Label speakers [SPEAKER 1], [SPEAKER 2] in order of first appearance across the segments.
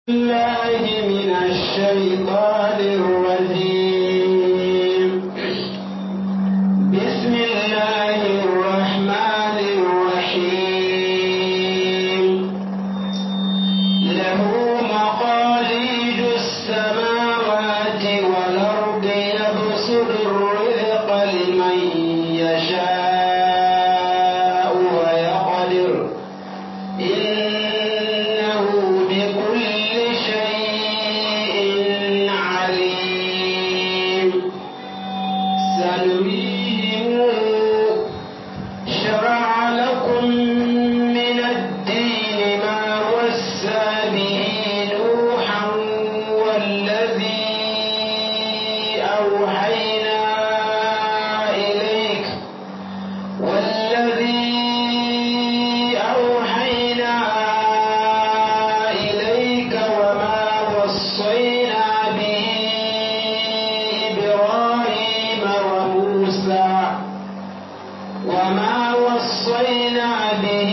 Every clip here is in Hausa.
[SPEAKER 1] الله من الشيطان الرجيم بسم الله الرحمن الرحيم له مقاليد السماوات والأرض يبسط الرزق لمن يشاء ويقدر إنه بكل شيء عليم سنريهم شرع لكم من الدين ما وسى به نوحا والذي أوحينا إليك والذي أوحينا إليك وما وصينا به إبراهيم وموسى وما وصينا به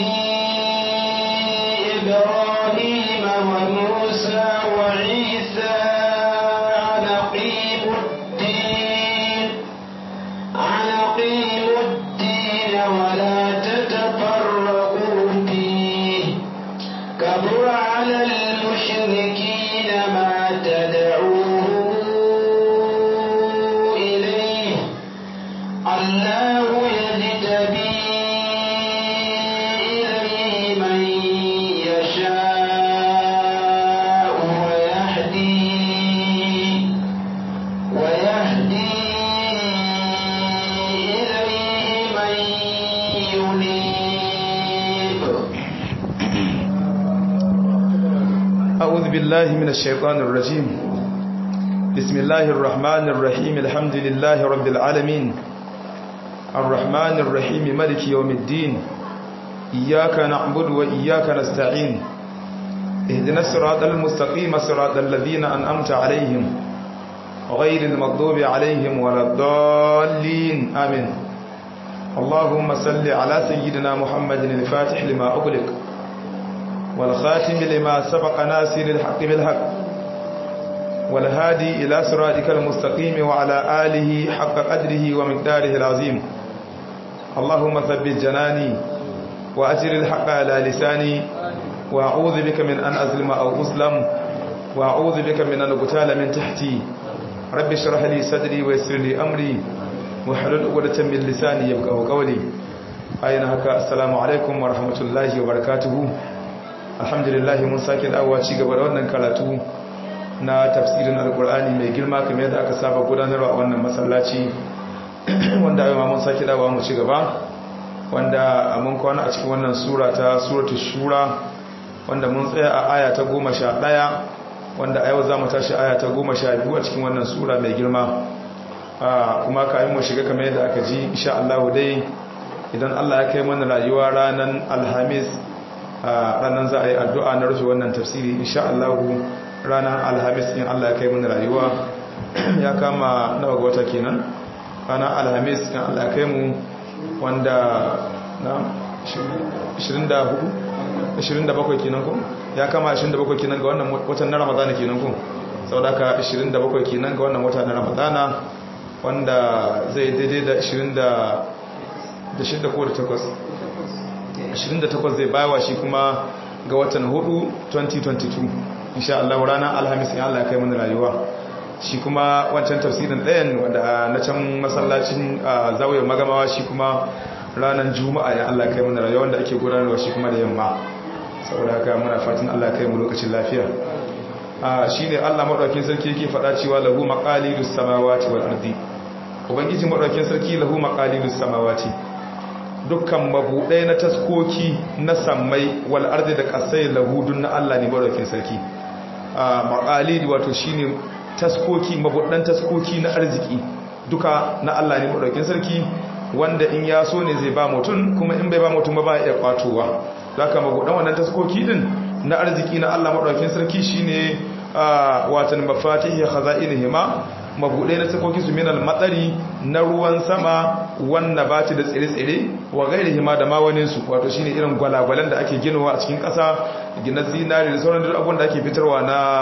[SPEAKER 1] إبراهيم وموسى وعيسى أن أقيموا الدين أن أقيموا الدين ولا تتفرقوا فيه كبر على المشركين ما تدعوهم إليه الله يجتبي إليه من يشاء ويهدي ويهدي إليه من ينيب
[SPEAKER 2] أعوذ بالله من الشيطان الرجيم بسم الله الرحمن الرحيم الحمد لله رب العالمين الرحمن الرحيم ملك يوم الدين إياك نعبد وإياك نستعين اهدنا الصراط المستقيم صراط الذين أنأمت عليهم غير المغضوب عليهم ولا الضالين آمين اللهم صل على سيدنا محمد الفاتح لما أغلق والخاتم لما سبق ناصر الحق بالحق والهادي إلى صراطك المستقيم وعلى آله حق قدره ومقداره العظيم اللهم ثبت جناني وأجر الحق على لساني وأعوذ بك من أن أظلم أو أظلم وأعوذ بك من أن أقتال من تحتي رب اشرح لي صدري ويسر لي أمري واحلل عقدة من لساني يفقهوا قولي أين هكا السلام عليكم ورحمة الله وبركاته alhamdulillah mun sake dawowa ci gaba da wannan karatu na tafsirin alkur'ani mai girma kamar yadda aka saba gudanarwa a wannan masallaci wanda yau ma mun sake dawowa mu ci gaba wanda mun kwana a cikin wannan sura ta suratul shura wanda mun tsaya a aya ta 11 wanda a yau za mu tashi aya ta 12 a cikin wannan sura mai girma kuma kayan mu shiga kamar yadda aka ji insha Allah dai idan Allah ya kai mana rayuwa ranar alhamis ranar za a yi addu'a na rufe wannan tafsiri insha Allah ranar alhamis in Allah ya kai mana rayuwa ya kama nawa ga wata kenan ranar alhamis in Allah ya kai mu wanda na 24 27 kenan ko ya kama 27 kenan ga wannan watan na ramadana kenan ko sau da ka 27 kenan ga wannan wata na ramadana wanda zai daidai da 26 ko da 8 28 zai bayawa shi kuma ga watan 4 2022 insha Allah ranar alhamis in Allah ya kai mana rayuwa shi kuma wancan tafsirin ɗayan wanda na can masallacin zawiyar magamawa shi kuma ranar juma'a ya Allah kai mana rayuwa wanda ake gudanarwa shi kuma da yamma saboda haka muna fatan Allah kai mu lokacin lafiya shi ne Allah maɗaukin sarki yake faɗa cewa lahu maqalidus samawati wal ardi ubangiji maɗaukin sarki lahu maqalidus samawati dukkan mabuɗai na taskoki na sammai wal ardi da kasai lahudun na Allah ne maɗaukin sarki maqalid wato shine taskoki mabuɗan taskoki na arziki duka na Allah ne maɗaukin sarki wanda in ya so ne zai ba mutum kuma in bai ba mutum ba ba ya kwatowa zaka mabuɗan wannan taskoki din na arziki na Allah maɗaukin sarki shine watan mafatihi khaza'inihima mabudai na takoki su minal matsari na ruwan sama wanda ba da tsire-tsire wa gairihi ma da mawanin su wato shine irin gwalagwalan da ake ginowa a cikin ƙasa gina zinari da sauran duk abun da ake fitarwa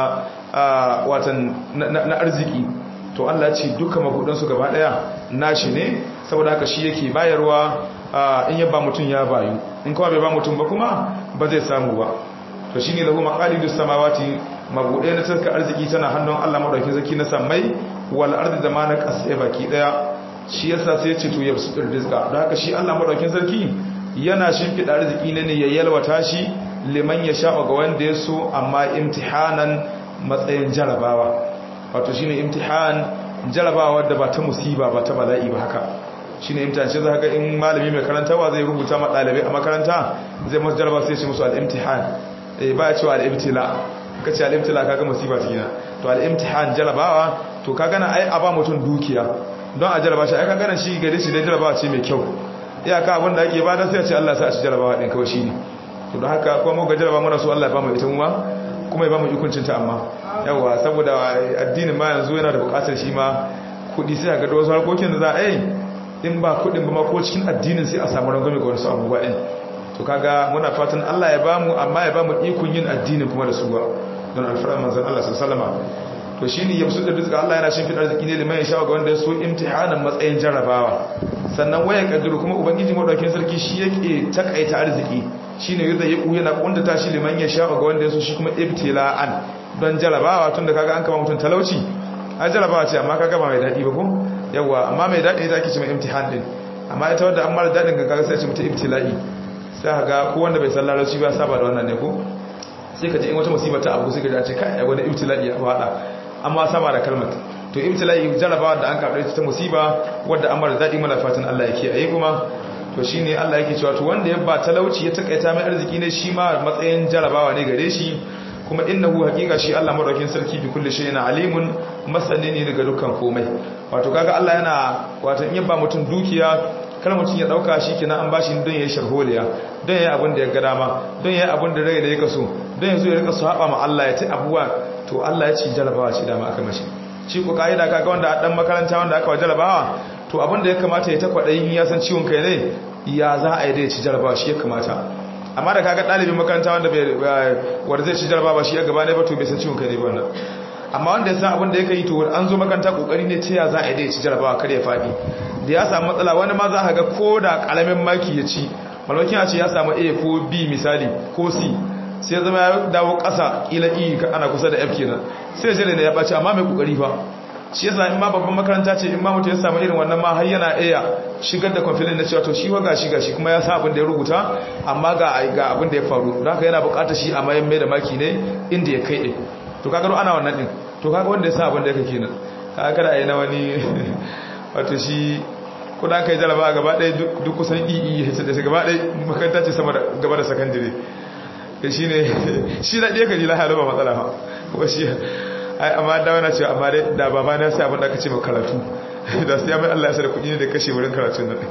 [SPEAKER 2] na watan na arziki to Allah ce duka mabudan su gaba daya nashi ne saboda haka shi yake bayarwa in ya ba mutum ya bayu in kuma bai ba mutum ba kuma ba zai samu ba to shine lahu maqalidus samawati mabuɗe na taska arziki tana hannun Allah madaukakin sarki na sammai wal ardi da ma na kasai baki daya shi yasa sai ya ce to yabsutur rizqa don haka shi Allah madaukakin sarki yana shimfida arziki ne ne ya yalwata shi liman ya sha ga wanda ya so amma imtihanan matsayin jarabawa wato shine imtihan jarabawa da ba ta musiba ba ta bala'i ba haka shine imtihan shi zaka ga in malami mai karantawa zai rubuta ma dalibai a makaranta zai musu jaraba sai ya ce musu al-imtihan eh ba ya cewa al-ibtila kace al-ibtila kaga musiba tikina to al-imtihan jarabawa to kaga na ai aba mutum dukiya don a jaraba shi ai kaga nan shi gare shi dai jarabawa ce mai kyau iyaka abin da ake bada sai a ce Allah sa a ci jarabawa din kawai shine to don haka kuma mu ga jaraba mana so Allah ya ba mu ita mu ma kuma ya ba mu ikuncin ta amma yawa saboda addinin ma yanzu yana da bukatar shi ma kudi sai ga da wasu harkokin da za a yi in ba kudin ba ma ko cikin addinin sai a samu rangwame ga wasu abubuwa din to kaga muna fatan Allah ya bamu amma ya bamu ikon yin addinin kuma da su ba don alfarar manzon Allah sallallahu alaihi to shine yamsu da rizqa Allah yana shin fidar arziki ne liman ya sha ga wanda ya so imtihanan matsayin jarrabawa sannan waya kadiru kuma ubangiji madaukakin sarki shi yake takaita arziki shine yadda ya yana kundata shi liman ya sha ga wanda ya so shi kuma ibtila'an don jarrabawa tunda kaga an kama mutun talauci a jarrabawa ce amma kaga ba mai dadi ba ko yawa amma mai dadi ita ake cewa imtihan din amma ita wanda an mara dadin ga kaga sai ce mutum ibtila'i sai ga ko wanda bai san larabci ba saba da wannan ne ko sai ka ji in wata musibar ta abu sai ka ji a ce kai wani ibtila'i ya fada amma saba da kalmar to ibtila'i jarabawa da an karɓe ta musiba wadda an mara daɗi mana fatan Allah ya kiyaye kuma to shine Allah yake cewa to wanda ya ba talauci ya takaita mai arziki ne shi ma matsayin jarabawa ne gare shi kuma innahu haqiqa shi Allah madaukin sarki bi kulli shay'in alimun masani ne daga dukkan komai wato kaga Allah yana wato in ya ba mutum dukiya kar mutum ya dauka shi kenan an bashi don yayi sharholiya don yayi abin da ya ga dama don yayi abin da rai da yake so don yanzu ya rika saba ma Allah ya ci abuwa to Allah ya ci jarabawa shi dama aka mashi shi ko kaida kaga wanda a dan makaranta wanda aka wa jarabawa to abin da ya kamata ya ta kwadayin ya san ciwon kai ne ya za a yi da ya ci jarabawa shi ya kamata amma da kaga dalibin makaranta wanda bai wanda zai ci jarabawa shi ya gaba ne ba to bai san ciwon kai ne ba wannan amma wanda ya san abin da yake yi to an zo makaranta kokari ne ta ya za a yi da ya ci jarabawa kar ya fadi da ya samu matsala wani ma za a ga ko da kalamin maki ya ci malmakin a ce ya samu a ko b misali ko c sai zama ya dawo ƙasa ƙila e ana kusa da f kenan sai jere ne ya ɓace amma mai ƙoƙari ba shi yasa in ma babban makaranta ce in ma mutum ya samu irin wannan ma har yana iya shigar da kwamfilin na cewa to shi waga shi gashi kuma ya sa abin da ya rubuta amma ga ga abin da ya faru don haka yana buƙatar shi a mayan mai da maki ne inda ya kai ɗin to kaga ana wannan ɗin to kaga wanda ya sa abin da ya kai kenan kaga kada a yi na wani wato shi kuna kai jaraba gaba ɗaya duk kusan ii ya da gaba ɗaya makaranta ce sama gaba da sakandire da shi ne shi na ɗaya kaji lahalo ba matsala ba kuma shi amma da wana cewa amma dai da baba na sai abin da aka ce karatu da su ya mai Allah ya sada kuɗi ne da kashe wurin karatun nan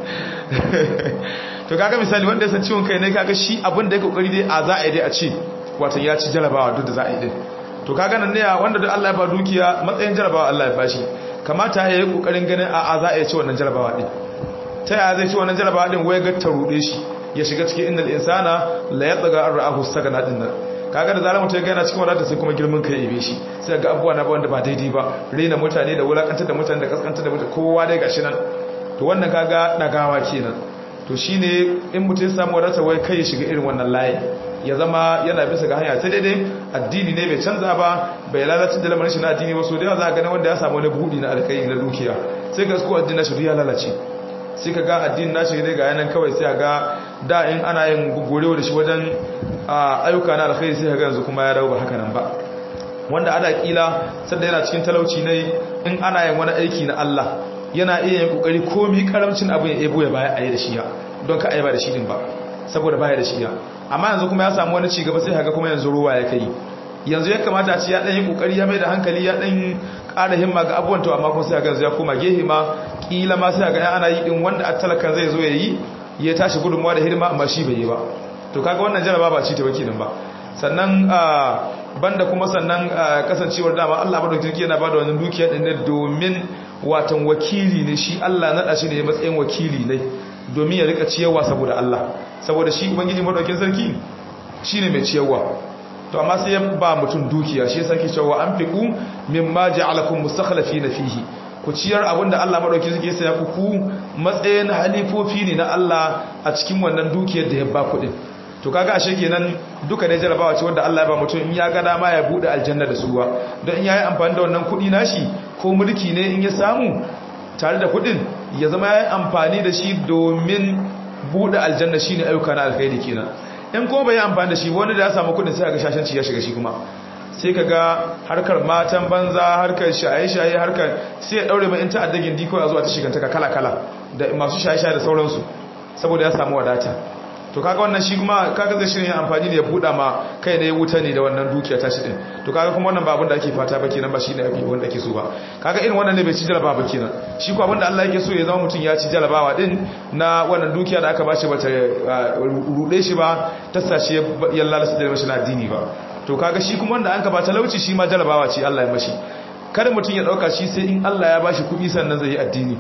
[SPEAKER 2] to kaga misali wanda ya san ciwon kai ne kaga shi abin da ya kokari dai a za a yi dai a ce wato ya ci jarabawa duk da za a yi din to kaga nan ne wanda da Allah ya ba dukiya matsayin jarabawa Allah ya bashi kamata ya yi kokarin ganin a za a yi ci wannan jarabawa din ta yaya zai ci wannan jarabawa din wai ga ta rude shi ya shiga cikin innal insana la yatsaga ar-ra'ahu sagana din nan kaga da zarar mutum ya gana cikin wadata sai kuma girman kai ibe shi sai ga abubuwa na wanda ba daidai ba rena mutane da wulakantar da mutane da kaskantar da mutane kowa dai gashi nan to wannan kaga dagawa kenan to shine in mutum ya samu wadata wai kai ya shiga irin wannan layi ya zama yana bisa ga hanya sai daidai addini ne bai canza ba bai lalace da lamarin shi na addini ba so da yawa za a gani wanda ya samu wani buɗi na alkai na dukiya sai ga su addinin shi ya lalace sai ka ga addinin nashi ne ga yanan kawai sai ga da in ana yin gorewa da shi wajen ayyuka na alkhairi sai ga yanzu kuma ya dawo ba haka nan ba wanda ana kila sanda yana cikin talauci ne in ana yin wani aiki na Allah yana iya yin kokari komi karamcin abu ya ebo ya baya ayi da shi ya don ka ayi ba da shi din ba saboda baya da shi ya amma yanzu kuma ya samu wani cigaba sai haka kuma yanzu ruwa ya kai yanzu ya kamata a ce ya dan yi kokari ya mai da hankali ya dan ƙara himma ga abubuwan to amma kuma sai ga yanzu ya koma gehe ma kila ma sai ga ana yi din wanda a talakan zai zo ya yi ya tashi gudunmuwa da hidima amma shi bai yi ba to kaga wannan jaraba ba ci ta baki nan ba sannan banda kuma sannan kasancewar dama Allah madaukakin sarki yana bada wannan dukiya din ne domin watan wakili ne shi Allah nada shi ne matsayin wakili ne domin ya rika ciyarwa saboda Allah saboda shi ubangiji madaukakin sarki shine mai ciyarwa to amma sai ya ba mutum dukiya shi yasa ke cewa anfiqu mimma ja'alakum mustakhlifina fihi ku ciyar abinda Allah madauki suke saya ku ku matsayin halifofi ne na Allah a cikin wannan dukiyar da ya ba ku din to kaga ashe kenan duka ne jarabawa ce wanda Allah ya ba mutum in ya ga dama ya bude aljanna da suwa don in yayi amfani da wannan kudi nashi ko mulki ne in ya samu tare da kudin ya zama yayi amfani da shi domin bude aljanna shine ayyuka na alkhairi kenan in ko bai amfani da shi wani da ya samu kudin sai ga shashanci ya shiga shi kuma sai ka ga harkar matan banza harkar shaye-shaye harkar sai ya daure mai in ta'addagin diko a zuwa ta shigantaka kala-kala da masu shaye-shaye da sauransu saboda ya samu wadata to kaga wannan shi kuma kaga zai shirin amfani ne ya buɗa ma kai ne ya wuta ne da wannan dukiya ta shi din to kaga kuma wannan ba abin da ake fata ba kenan ba shi ne abin wanda ake so ba kaga irin wannan ne bai ci jarabawa ba kenan shi ko abin da Allah yake so ya zama mutum ya ci jarabawa din na wannan dukiya da aka bashi bata rude shi ba ta sace ya lalasa da mashi na addini ba to kaga shi kuma wanda an ka ba talauci shi ma jarabawa ce Allah ya mashi kada mutum ya dauka shi sai in Allah ya bashi kuɗi sannan zai yi addini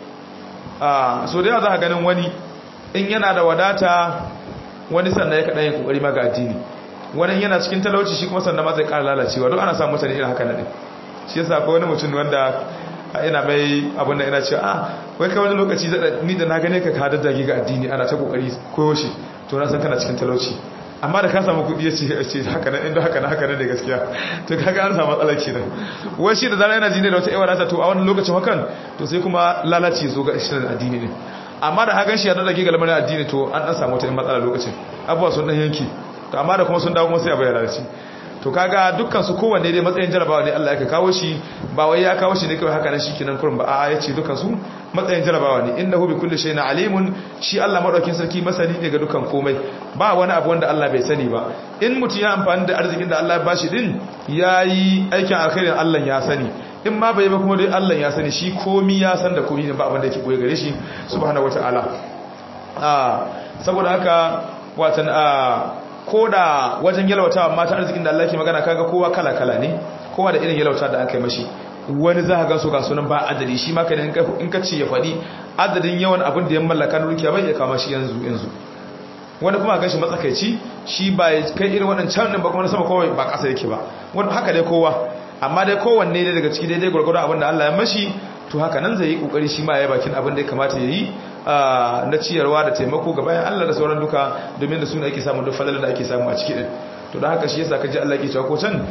[SPEAKER 2] ah so da yawa za ka ganin wani in yana da wadata wani sannan ya kaɗa yin ƙoƙari ma ga addini wani yana cikin talauci shi kuma sannan ma zai ƙara lalacewa don ana samun mutane irin haka na ɗin shi yasa akwai wani mutum wanda ina mai abin da ina ce a wai kai wani lokaci ni da na gane ka ka daddage ga addini ana ta ƙoƙari koyo shi to na san kana cikin talauci amma da ka samu kuɗi ya ce haka nan inda haka nan haka nan da gaskiya to kaga an samu matsala kenan wai shi da zara yana jini da wata yawa nata to a wani lokacin hakan to sai kuma lalace zo ga shirin addini ne amma da hagan shi ya dade ga lamarin addini to an dan samu wata matsala lokacin abuwa sun dan yanki to amma da kuma sun dawo kuma sai a bayyana shi to kaga dukkan su kowanne dai matsayin jarabawa ne Allah ya kawo shi ba wai ya kawo shi ne kawai haka nan shikenan kurin ba a'a yace dukkan su matsayin jarabawa ne innahu bi kulli shay'in alimun shi Allah madaukin sarki masani ne ga dukkan komai ba wani abu wanda Allah bai sani ba in mutum ya amfani da arzikin da Allah ya bashi din yayi aikin alkhairin Allah ya sani in ma bai ba kuma dai Allah ya sani shi komi ya san da komi ne ba abin da yake koyi gare shi subhanahu wataala ah saboda haka watan ah koda wajen yalwatawa mata arzikin da Allah yake magana kaga kowa kala kala ne kowa da irin yalwata da aka yi mashi wani za ka ga su ga sunan ba adadi shi ma kada in ka ce ya faɗi adadin yawan abin da ya mallaka na dukiya bai ya kama shi yanzu yanzu wani kuma ga shi matsakaici shi ba ya kai irin waɗancan ɗin ba kuma na sama kawai ba ƙasa yake ba wani haka dai kowa amma dai kowanne dai daga ciki daidai gwargwado abin da Allah ya mashi to haka nan zai yi kokari shi ma ya bakin abin da ya kamata ya yi na ciyarwa da taimako ga bayan Allah da sauran duka domin da suna ake samun duk falalar da ake samu a ciki din to da haka shi yasa kaji Allah ke cewa ko can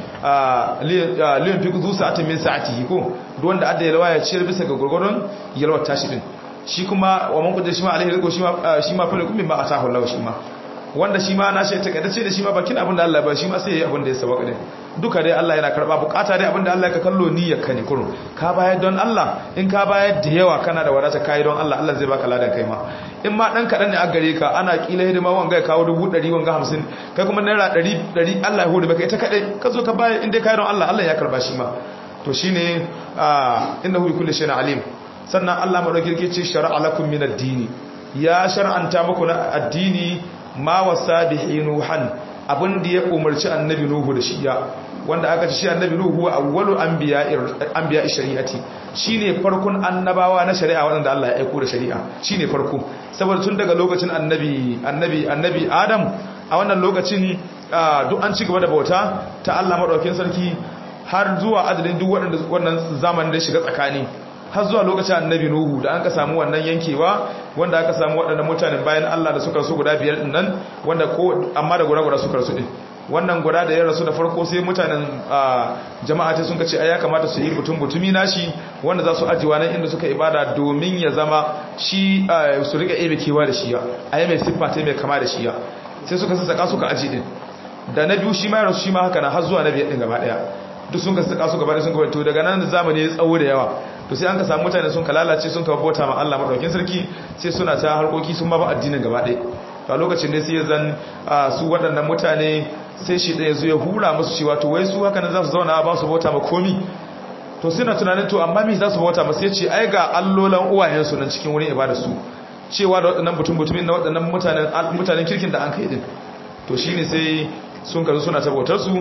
[SPEAKER 2] liyan fi zu sa'atin min sa'atihi ko duk wanda adda yalwa ya ciyar bisa ga gurgurun yalwar tashi din shi kuma wa man kuje shi ma alaihi rizqu shi ma shi ma fa lakum mimma atahu Allah shi ma wanda shi ma na shi ta kadace da shi ma bakin abin da Allah ba shi ma sai yayi abin da ya saba kadai duka dai Allah yana karba bukata dai abin da Allah ka kallo niyyar ka ne kurun ka bayar don Allah in ka bayar da yawa kana da wadata kai don Allah Allah zai baka ladan kai ma in ma dan kadan ne a gare ka ana kila hidima wanga ya kawo 100 wanga 50 kai kuma naira 100 100 Allah ya hore baka ita kadai ka zo ka bayar in dai kai don Allah Allah ya karba shi ma to shine innahu bi kulli shay'in alim sannan Allah madauki yake ce shar'a lakum min ad-dini ya shar'anta muku na addini ma wasa bihi nuhan abin da ya umarci annabi nuhu da shiya wanda aka ci shi annabi nuhu awwalu anbiya anbiya shari'ati shine farkon annabawa na shari'a wanda Allah ya aika da shari'a shine farko saboda tun daga lokacin annabi annabi annabi adam a wannan lokacin duk an ci gaba da bauta ta Allah madaukakin sarki har zuwa adadin duk wannan zamanin da shiga tsakani har zuwa lokacin annabi nuhu da an ka samu wannan yankewa wanda aka samu waɗannan mutanen bayan Allah da suka su guda biyar din nan wanda ko amma da guda guda suka rasu din wannan guda da ya rasu da farko sai mutanen jama'a ta sun ka ce ai ya kamata su yi mutum mutumi nashi wanda za su ajiwa nan inda suka ibada domin ya zama shi su rika ebe kewa da shiya ai mai siffa ta mai kama da shiya sai suka sassaka suka aji din da na biyu shi ma ya rasu shi ma haka na har zuwa na biyar din gaba daya duk sun ka saka su gaba da sun ka to daga nan zamani ya tsawo da yawa to sai an ka samu mutane sun ka lalace sun ka bauta ma Allah madaukakin sarki sai suna ta harkoki sun ma ba addinin gaba ɗaya to a lokacin ne sai ya zan su waɗannan mutane sai shi ɗaya zo ya hura musu cewa to wai su haka nan za su zauna ba su bauta ma komi to suna tunanin to amma me za su bauta ma sai ce ai ga allolan uwayensu nan cikin wurin ibada su cewa da waɗannan mutum mutumin na waɗannan mutanen mutanen kirkin da an kai din to shine sai sun kazo suna ta bautar su to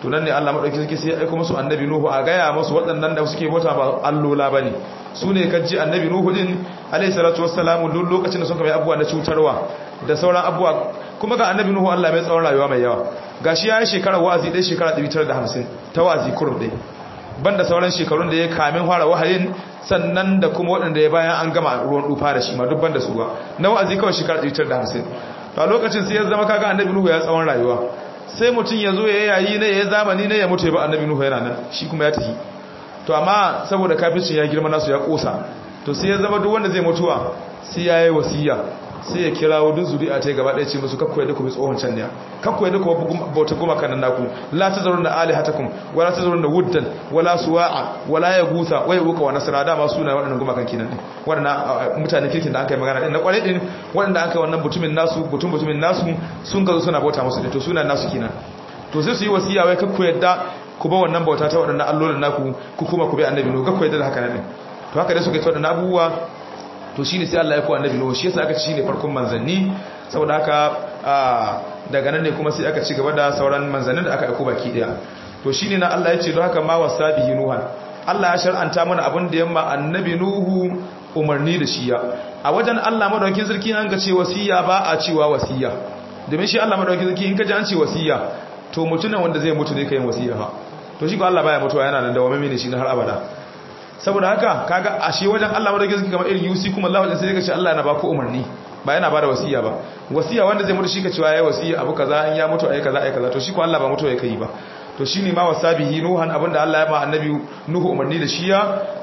[SPEAKER 2] to nan ne Allah madauki sarki sai ya aika musu annabi nuhu a gaya musu waɗannan da suke bauta ba allola bane su ne kaji annabi nuhu din alayhi salatu wassalamu duk lokacin da suka mai abubuwa na cutarwa da sauran abubuwa kuma ga annabi nuhu Allah mai tsawon rayuwa mai yawa gashi ya yi shekara wa'azi ɗaya shekara 950 ta wa'azi kurum ɗaya banda sauran shekarun da ya kamin fara wahayin sannan da kuma waɗanda ya bayan an gama ruwan dufa da shi ma duk banda su ba na wa'azi kawai shekara 950 to a lokacin sai ya zama kaga annabi nuhu ya tsawon rayuwa sai mutum ya zo ya yayi ne ya zamani ne ya mutu ya ba annabi nuhu yana nan shi kuma ya tafi to amma saboda kafircin ya girma nasu ya kosa to sai ya zama duk wanda zai mutuwa sai ya yi wasiya sai ya kira wa duk zuri'a ta gaba ɗaya ce musu kakku yadda ku bi tsohon can ne kakku yadda ku bauta goma kanan naku la ta zarun da alihatakum wala ta zarun da wuddan wala suwa'a wala ya gusa wai uka wa nasara dama suna waɗannan goma kan kinan waɗannan mutane kirkin da aka yi magana ɗin na ƙwarai ɗin waɗanda aka yi wannan butumin nasu butun butumin nasu sun gazo suna bauta musu ɗin to suna nasu kinan to sai su yi wasiya wai kakku yadda ku ba wannan bauta ta waɗannan allolin naku ku kuma ku bi annabi no kakku yadda da haka nan to haka dai suka yi ta waɗannan abubuwa to shi ne sai Allah ya ko annabi Nuhu shi yasa aka ci ne farkon manzanni saboda haka daga nan ne kuma sai aka ci gaba da sauran manzannin da aka aiko baki daya to shine na Allah ya ce don haka ma wasabihi nuhan Allah ya shar'anta mana abin da yamma annabi Nuhu umarni da shiya a wajen Allah madaukakin sarki an ga ce wasiya ba a cewa wasiya domin shi Allah madaukakin sarki in ka ji an ce wasiya to mutumin wanda zai mutu ne kai wasiya ha to shi ko Allah baya mutuwa yana nan da wame ne shi na har abada saboda haka kaga ashe wajen Allah madaukakin sarki kamar irin yusi kuma Allah wajen sai ka ce Allah yana ba ku umarni ba yana ba da wasiya ba wasiya wanda zai mutu shi ka cewa yayi wasiya abu kaza in ya mutu ayi kaza ayi kaza to shi ko Allah ba mutu ya kai ba to shine ma wasabihi nuhan abinda Allah ya ma annabi nuhu umarni da shi ya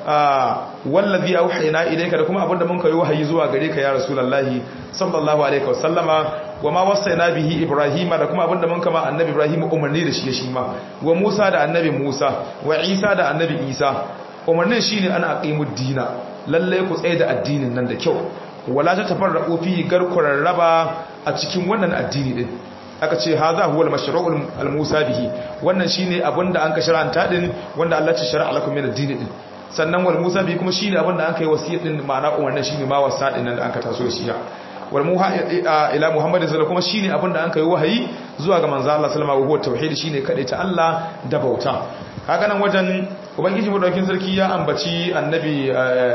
[SPEAKER 2] wallazi auhayna ilayka da kuma abinda mun kai wahayi zuwa gare ka ya rasulullahi sallallahu alaihi wasallama wa ma wasaina bihi ibrahima da kuma abinda mun kama annabi ibrahim umarni da shi shi ma wa musa da annabi musa wa isa da annabi isa umarnin shine ana aqimud dina lalle ku tsaye da addinin nan da kyau wala ta tafarraqu fi garkurar raba a cikin wannan addini din aka ce haza huwa al-mashru'ul al-musa bihi wannan shine abinda an ka shar'anta din wanda Allah ya shar'a lakum min ad-din din sannan wal musa bihi kuma shine abinda an kai wasiyar din ma'ana wannan shine ma wasa din nan da aka taso shi ya wal muha ila muhammadin sallallahu kuma shine abinda an kai wahayi zuwa ga manzo Allah sallallahu alaihi wasallam tauhid shine kadai ta Allah da bauta kaga nan wajen ubangiji madaukin sarki ya ambaci annabi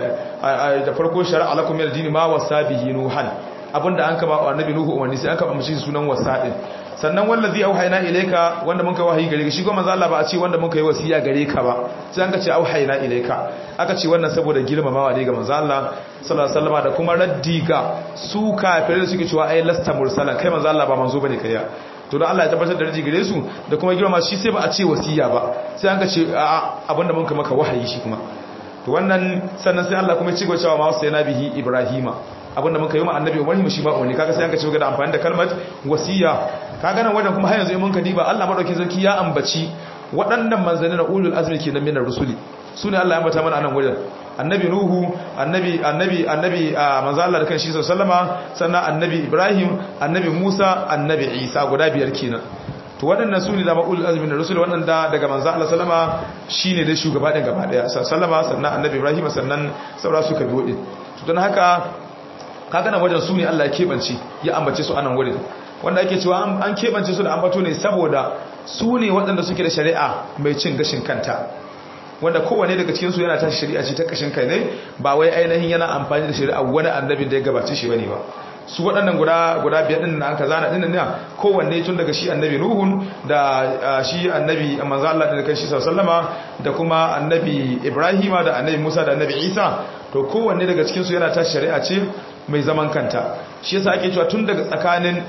[SPEAKER 2] da farko shar'a lakum min ad-din ma wasa bihi nuhan abinda an kaba annabi nuhu umarni sai aka ambaci sunan wasadin sannan wallazi auhayna ilayka wanda mun kai wahayi gare ka shi kuma manzo Allah ba a ce wanda mun kai wasiya gare ka ba sai an ka ce auhayna ilayka aka ce wannan saboda girmamawa ne ga manzo Allah sallallahu alaihi wasallam da kuma raddi ga su kafirai da suke cewa ai lasta mursalan kai manzo Allah ba manzo bane kai ya to don Allah ya tabbatar da raddi gare su da kuma girmama shi sai ba a ce wasiya ba sai an ka ce abinda mun kai maka wahayi shi kuma to wannan sannan sai Allah kuma ya ci gaba cewa ma wasayna bihi ibrahima abinda muka yi ma annabi Ibrahim shi ba umarni kaga sai an ka ci gaba da amfani da kalmar wasiya kaga nan wajen kuma har yanzu in mun ka diba Allah madaukakin sarki ya ambaci waɗannan manzanni na ulul azmi kenan minar rusuli sune Allah ya ambata mana anan wajen annabi nuhu annabi annabi annabi manzo Allah da kan shi sallama sannan annabi Ibrahim annabi Musa annabi Isa guda biyar kenan to waɗannan su ne da ma'ul azmin rasul waɗanda daga manzo Allah sallama shine da shugaba din gaba daya sallama sannan annabi Ibrahim sannan saura suka biyo din to don haka kaga nan wajen su ne Allah ya kebance ya ambace su anan wurin wanda ake cewa an kebance su da ambato ne saboda su ne waɗanda suke da shari'a mai cin gashin kanta wanda kowane daga cikin su yana tashi shari'a ce ta kashin kai ne ba wai ainihin yana amfani da shari'a wani annabi da ya gabace shi bane ba su waɗannan guda guda biyar din nan kaza na dinnan ne kowanne tun daga shi annabi nuhun da shi annabi manzo Allah da kan shi sallama da kuma annabi ibrahima da annabi musa da annabi isa to kowanne daga cikin su yana tashi shari'a ce mai zaman kanta shi yasa ake cewa tun daga tsakanin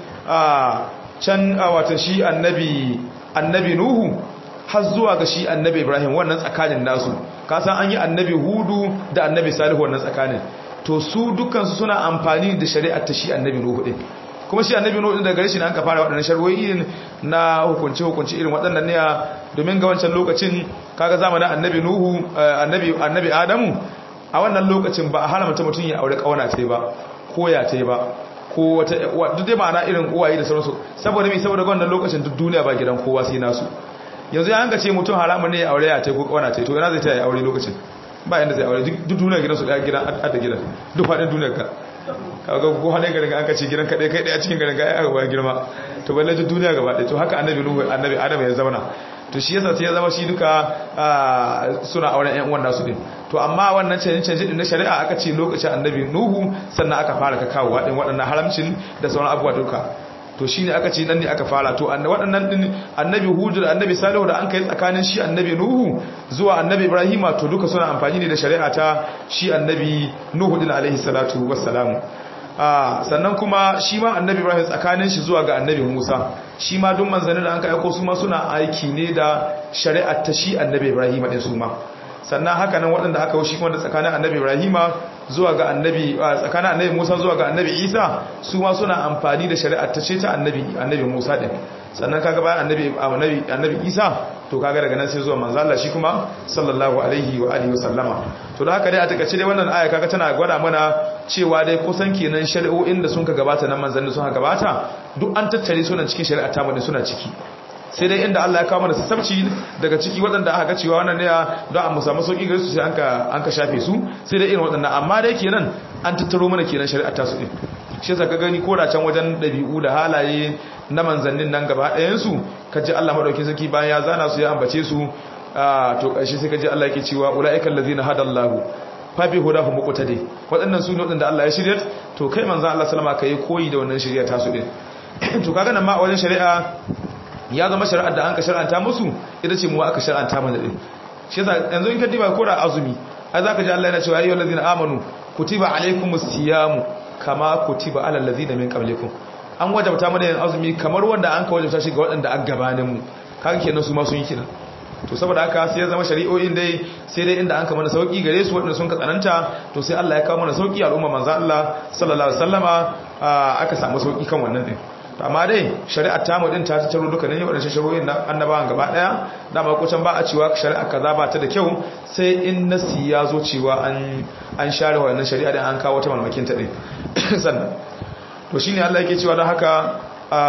[SPEAKER 2] can wata shi annabi annabi nuhu har zuwa ga shi annabi ibrahim wannan tsakanin nasu kasan an yi annabi hudu da annabi salihu wannan tsakanin to su dukansu suna amfani da shari'ar ta shi annabi nuhu din kuma shi annabi nuhu din daga gare shi ne an ka fara waɗannan sharwoyi na hukunci hukunci irin waɗannan ne domin ga wancan lokacin kaga zamanin annabi nuhu annabi annabi adamu a wannan lokacin ba a haramta mutum ya aure kauna ta ba ko ya ta ba ko wata duk dai ma'ana irin uwaye da sauransu saboda mai saboda wannan lokacin duk duniya ba gidan kowa sai nasu yanzu ya hanga ce mutum haramun ne ya aure ya ta ko kauna ta to ina zai ta yi aure lokacin ba yanda zai aure duk duniya gidansu daya gidan adda gidan duk faɗin duniyar ka kaga ko hane garin an ka ce gidan kaɗai kai ɗaya cikin garin ka ya ga girma to balle duk duniya gaba ɗaya to haka annabi nuhu annabi adam ya zauna to shi yasa sai ya zama shi duka suna auren ƴan uwan nasu din to amma wannan canje canje din na shari'a aka ce lokacin annabi nuhu sannan aka fara ka kawo waɗin waɗannan haramcin da sauran abubuwa duka to shine aka ce nan ne aka fara to waɗannan din annabi hudu da annabi salihu da an kai tsakanin shi annabi nuhu zuwa annabi ibrahima to duka suna amfani ne da shari'a ta shi annabi nuhu din alaihi salatu wassalamu sannan kuma shi ma annabi ibrahim tsakanin shi zuwa ga annabi musa shi ma duk manzannin da an kai ko su ma suna aiki ne da shari'ar ta shi annabi ibrahim din su ma sannan haka nan waɗanda aka shi kuma da tsakanin annabi ibrahima zuwa ga annabi tsakanin annabi musa zuwa ga annabi isa su ma suna amfani da shari'ar ta ce ta annabi annabi musa din sannan kaga bayan annabi annabi annabi isa to kaga daga nan sai zuwa manzo Allah shi kuma sallallahu alaihi wa alihi wasallama to da haka dai a takaice dai wannan aya kaga tana gwada mana cewa dai kusan kenan shari'o'in da sun ka gabata nan manzanni sun ka gabata duk an tattare su nan cikin shari'a ta mu suna ciki sai dai inda Allah ya kawo mana sassabci daga ciki waɗanda aka ga cewa wannan ne don a musamman sauƙi gare su sai an ka shafe su sai dai irin waɗannan amma dai kenan an tattaro mana kenan shari'a ta su ɗin shi yasa ka gani ko da can wajen ɗabi'u da halaye na manzannin nan gaba ɗayan su ka ji Allah madaukin sarki bayan ya zana su ya ambace su to ƙarshe sai ka ji Allah yake cewa ulaiikal ladzina hadallahu fa bi hudahu muqtadi waɗannan su ne waɗanda Allah ya shirya to kai manzon Allah sallama kai koyi da wannan shari'a ta su ɗin to kaga nan ma a wajen shari'a ya zama shari'ar da an ka shar'anta musu ita ce mu aka shar'anta mana din shi yasa yanzu in ka diba ko da azumi ai zaka ji Allah yana cewa ayyuhal ladina amanu kutiba alaykumus siyamu kama kutiba alal ladina min qablikum an wajabta mana yin azumi kamar wanda an ka wajabta shi ga waɗanda an gabanin mu kaga kenan su ma sun yi kenan to saboda haka sai ya zama shari'o'in dai sai dai inda an ka mana sauki gare su waɗanda sun ka tsananta to sai Allah ya kawo mana sauki al'umma manzo Allah sallallahu alaihi wasallama aka samu sauki kan wannan din amma dai shari'ar tamu din ta tattaro duka ne wadannan shari'o'in na annabawan gaba daya dama ko can ba a cewa shari'a kaza ba ta da kyau sai in nasi ya zo cewa an an share wannan shari'a din an kawo ta malmakin ta din sannan to shine Allah yake cewa don haka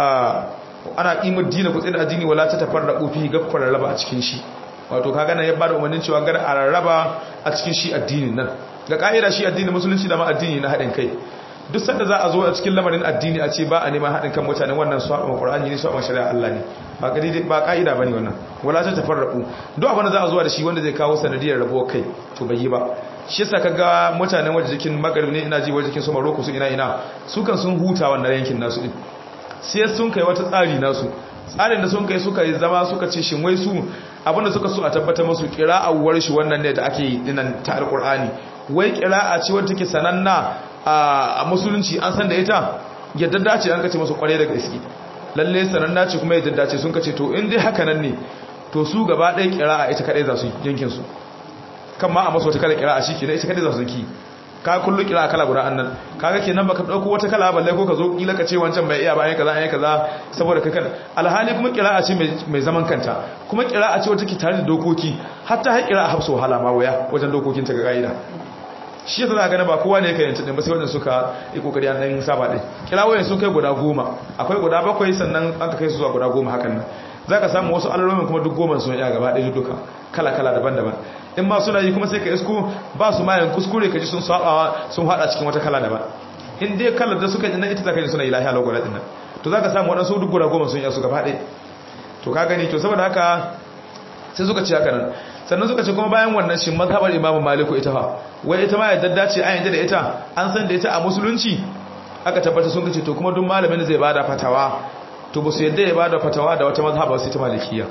[SPEAKER 2] ana qimar dini ku tsira addini wala ta tafarraqu fi gaffar raba a cikin shi wato kaga nan ya bada umarnin cewa gar a rarraba a cikin shi addinin nan ga ka'ida shi addinin musulunci da ma addini na haɗin kai duk sanda za a zo a cikin lamarin addini a ce ba a neman haɗin kan mutane wannan su haɗa ƙwar'ani ne su haɗa shari'a Allah ne ba ƙa'ida ba ƙa'ida bane wannan wala ta tafarraku duk abin da za a zuwa da shi wanda zai kawo sanadiyar rabuwar kai to bai yi ba shi yasa kaga mutanen waje jikin magarib ne ina ji waje jikin su Morocco su ina ina su kan sun huta wannan yankin nasu din sai sun kai wata tsari nasu tsarin da sun kai suka yi zama suka ce shin wai su abinda suka so a tabbatar musu kira'awar shi wannan ne da ake yi dinan ta alqur'ani wai kira'a ce wadda take sananna a musulunci an san da ita yadda dace an kace musu kware daga iski lalle sananna ce kuma yadda dace sun kace to in dai haka nan ne to su gaba ɗaya kira'a ita kadai za su yankin su kan ma a masu wata kala kira'a shi kenan ita kadai za su ki ka kullu kira'a kala guda annan kaga kenan baka dauko wata kala balle ko ka zo kila ka ce wancan bai iya bayan kaza ayi kaza saboda kai kan alhali kuma kira'a ce mai zaman kanta kuma kira'a ce wata ke tare da dokoki hatta har kira'a hafsu wahala ma waya wajen dokokin ta ga kaida shi yasa za gane ba kowa ne yake yanta din ba sai wanda suka yi kokari an dan saba din kirawoyin sun kai guda goma akwai guda bakwai sannan an ka kai su zuwa guda goma hakan nan zaka samu wasu alamomin kuma duk goma sun yi gaba ɗaya duka kala kala daban-daban in ma suna yi kuma sai ka isko ba su mayan kuskure ka ji sun sabawa sun hada cikin wata kala daban in dai kalar da suka yi nan ita zaka ji suna ilahi ala gwada din nan to zaka samu wadansu duk guda goma sun yi su gaba ɗaya to ka gani to saboda haka sai suka ce haka nan sannan suka ce kuma bayan wannan shi mazhabar imamu maliku ita fa wai ita ma yadda dace an yadda da ita an san da ita a musulunci aka tabbata sun kace to kuma duk malamin da zai bada fatawa to ba su yadda ya bada fatawa da wata mazhaba sai ta malikiya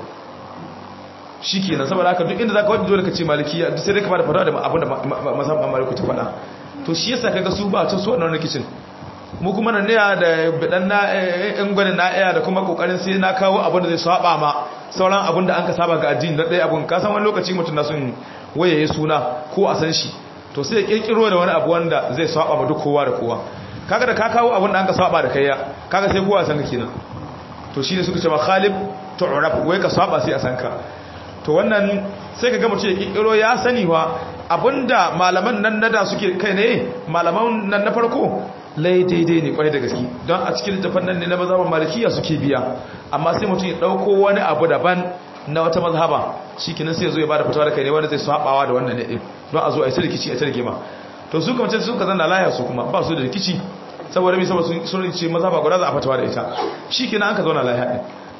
[SPEAKER 2] shikenan saboda haka duk inda zaka wadi dole ka ce malikiya duk sai dai ka bada fatawa da abin da mazhabar maliku ta faɗa to shi yasa kaga su ba ta so wannan rikicin mu kuma nan ne da bidan na in gwanin na iya da kuma kokarin sai na kawo abin da zai saba ma sauran abin da an ka saba ga addini na ɗaya abin ka san wani lokaci mutum na sun wayaye suna ko a san shi to sai ya kirkiro da wani abu wanda zai saba ma duk kowa da kowa kaga da ka kawo abin da an ka saba da kai ya kaga sai kowa san ka kenan to shine suka ce ma khalib tu'raf wai ka saba sai a san ka to wannan sai ka ga mutum ya kirkiro ya sani wa abinda malaman nan nada suke kai ne malaman nan na farko lai daidai ne kwarai da gaske don a cikin littafin nan ne na mazhaban malikiya suke biya amma sai mutum ya dauko wani abu daban na wata mazhaba shikenan sai ya zo ya bada fatawa da kai ne wanda zai sabawa da wannan ne din don a zo a yi rikici a tarike ma to su kuma ce su ka zanna laya su kuma ba su da rikici saboda mai saboda sun ce mazhaba guda za a fatawa da ita shikenan an ka zauna laya din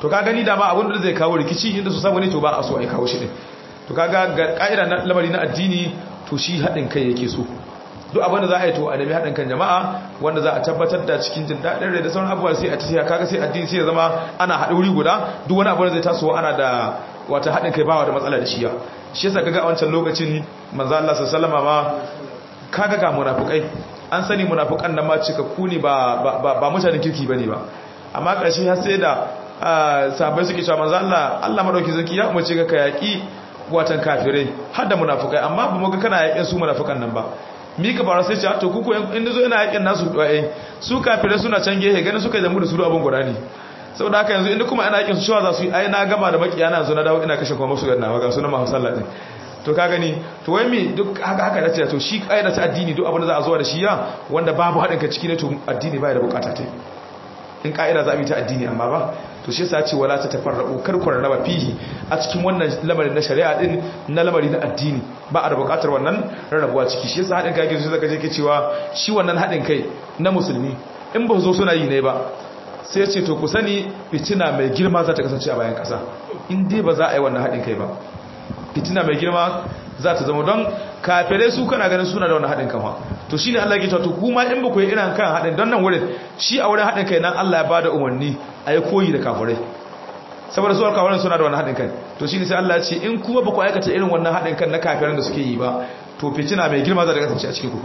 [SPEAKER 2] to ka gani dama abin da zai kawo rikici inda su samu ne to ba a so a kawo shi din to kaga ga ka'ida na lamari na addini to shi haɗin kai yake so duk abin da za a yi to a nemi haɗin kan jama'a wanda za a tabbatar da cikin jin daɗin rai da sauran abubuwa sai a tafiya kaga sai addini sai ya zama ana haɗe wuri guda duk wani abu da zai tasowa ana da wata haɗin kai bawa da matsala da shiya shi yasa kaga a wancan lokacin manzo Allah sallallahu alaihi ma kaga ga munafikai an sani munafikan nan ma cikakku ne ba ba ba mutanen kirki bane ba amma ƙarshe har sai da sahabbai suke cewa manzo Allah Allah madauki zaki ya umarce ka yaki watan kafirai har da munafikai amma ba mu ga kana yakin su munafikan nan ba mi ka fara sai ce to kuku in zo ina yakin nasu duwaye su kafirai suna can gehe ganin suka jamu da su abin guda ne saboda haka yanzu inda kuma ana yakin su shawa za su yi ai na gama da makiya na yanzu na dawo ina kashe kuma musu ganna ga sunan mahu sallah din to ka gani to wai mi duk haka haka dace to shi kaida ta addini duk abin da za a zo da shi ya wanda babu hadin ka ciki ne to addini baya da bukata ta in ka'ida za a bi ta addini amma ba to shi yasa ce wala ta tafarraqu kar ku raba fihi a cikin wannan lamarin na shari'a din na lamari na addini ba a da bukatar wannan rarrabuwa ciki shi yasa hadin kai yake zaka je ke cewa shi wannan hadin kai na musulmi in ba zo suna yi ne ba sai ce to ku sani fitina mai girma za ta kasance a bayan kasa in dai ba za a yi wannan hadin kai ba fitina mai girma za ta zama don kafirai su kana ganin suna da wani haɗin kama to shi ne Allah ke cewa to kuma in ba ku yi irin kan haɗin don nan wurin shi a wurin haɗin kai nan Allah ya ba da umarni a yi koyi da kafirai saboda su alkawarin suna da wani haɗin kan to shi ne sai Allah ya ce in kuma ba ku aikata irin wannan haɗin kan na kafiran da suke yi ba to fitina mai girma za ta kasance a cikin kuku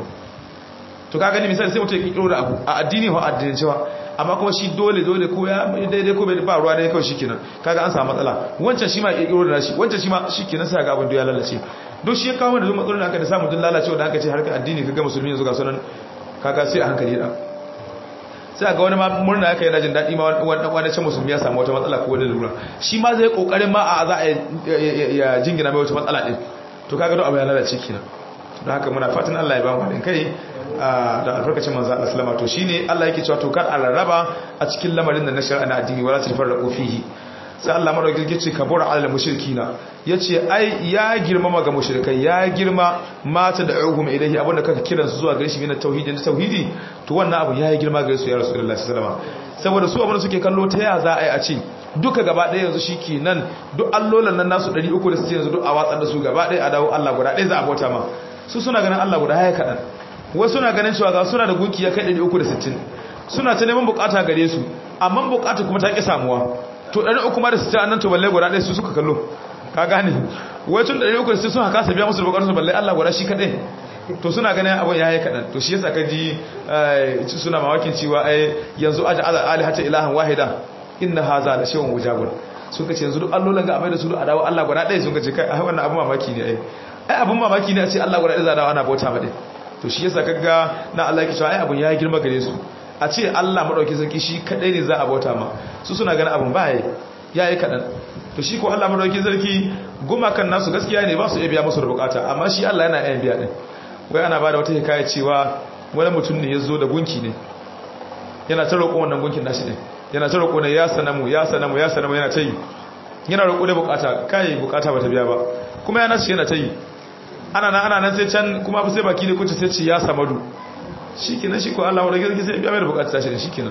[SPEAKER 2] to ka gani misali sai mutum ya kikiro da abu a addini ko addinin cewa amma kuma shi dole dole ko ya daidai ko bai ba ruwa dai kawai shikenan kaga an samu matsala wancan shi ma ya kikiro da nashi wancan shi ma shikenan sai ga abin da ya lalace don shi ya kawo da matsalolin da aka da samu dun lalacewa da aka ce harkar addini kaga musulmi yanzu ga sunan kaga sai a hankali da sai ga wani ma murna yake yana jin daɗi ma wani can musulmi ya samu wata matsala ko wani lura shi ma zai kokarin ma a za a ya jingina mai wata matsala din to kaga don abu ya lalace kenan don haka muna fatan Allah ya ba mu haɗin kai da albarkacin manzo Allah sallama to shine Allah yake cewa to kar a rarraba a cikin lamarin da na shar'a na addini wala tafarraqu fihi sai Allah madaukakin yace kabura alal mushrikina yace ai ya girmama ga mushrikai ya girma mata da uhum ilahi abinda kaka kiran su zuwa gare shi min tauhidi da tauhidi to wannan abu yayi girma gare su ya rasulullahi sallallahu alaihi wasallam saboda su abinda suke kallo ta ya za a yi a ce duka gaba ɗaya yanzu shikenan duk allolan nan nasu 360 yanzu duk a watsar da su gaba ɗaya a dawo Allah guda ɗaya za a bauta ma su suna ganin Allah guda ya kaɗan wasu suna ganin cewa ga suna da gunki ya kai 360 suna ta neman bukata gare su amma bukata kuma ta ƙi samuwa to ɗari uku ma da su ta nan to balle guda ɗaya su suka kallo ka gane wai tun ɗari uku da su suna kasa biya musu da bukatarsu balle Allah guda shi kaɗai to suna ganin abin ya yi kaɗan to shi yasa ka ji suna mawakin cewa ai yanzu aja ala ali hata ilahan wahida inna haza da shawun wujabun sun kace yanzu duk allolan ga amai da su a dawo Allah guda ɗaya sun kace kai ai wannan abin mamaki ne ai ai abin mamaki ne a ce Allah guda ɗaya za dawo ana bauta ma to shi yasa kaga na Allah yake cewa ai abin ya girma gare su a ce Allah maɗauki sarki shi kaɗai ne za a bauta ma su suna ganin abin ba ya yi kaɗan to shi ko Allah maɗauki sarki gumakan nasu gaskiya ne ba su iya biya musu da bukata amma shi Allah yana yan biya ɗin wai ana ba da wata hikaya cewa wani mutum ne ya zo da gunki ne yana ta roƙo wannan gunkin nashi ɗin yana ta roƙo ne ya sanamu ya sanamu ya sanamu yana ta yi yana roƙo da bukata kai bukata ba ta biya ba kuma yana ce yana ta yi ana nan ana nan sai can kuma sai baki ne kunce sai ce ya samadu shikenan shi ko Allah wa rage sai biya mai da bukata tashi da shikenan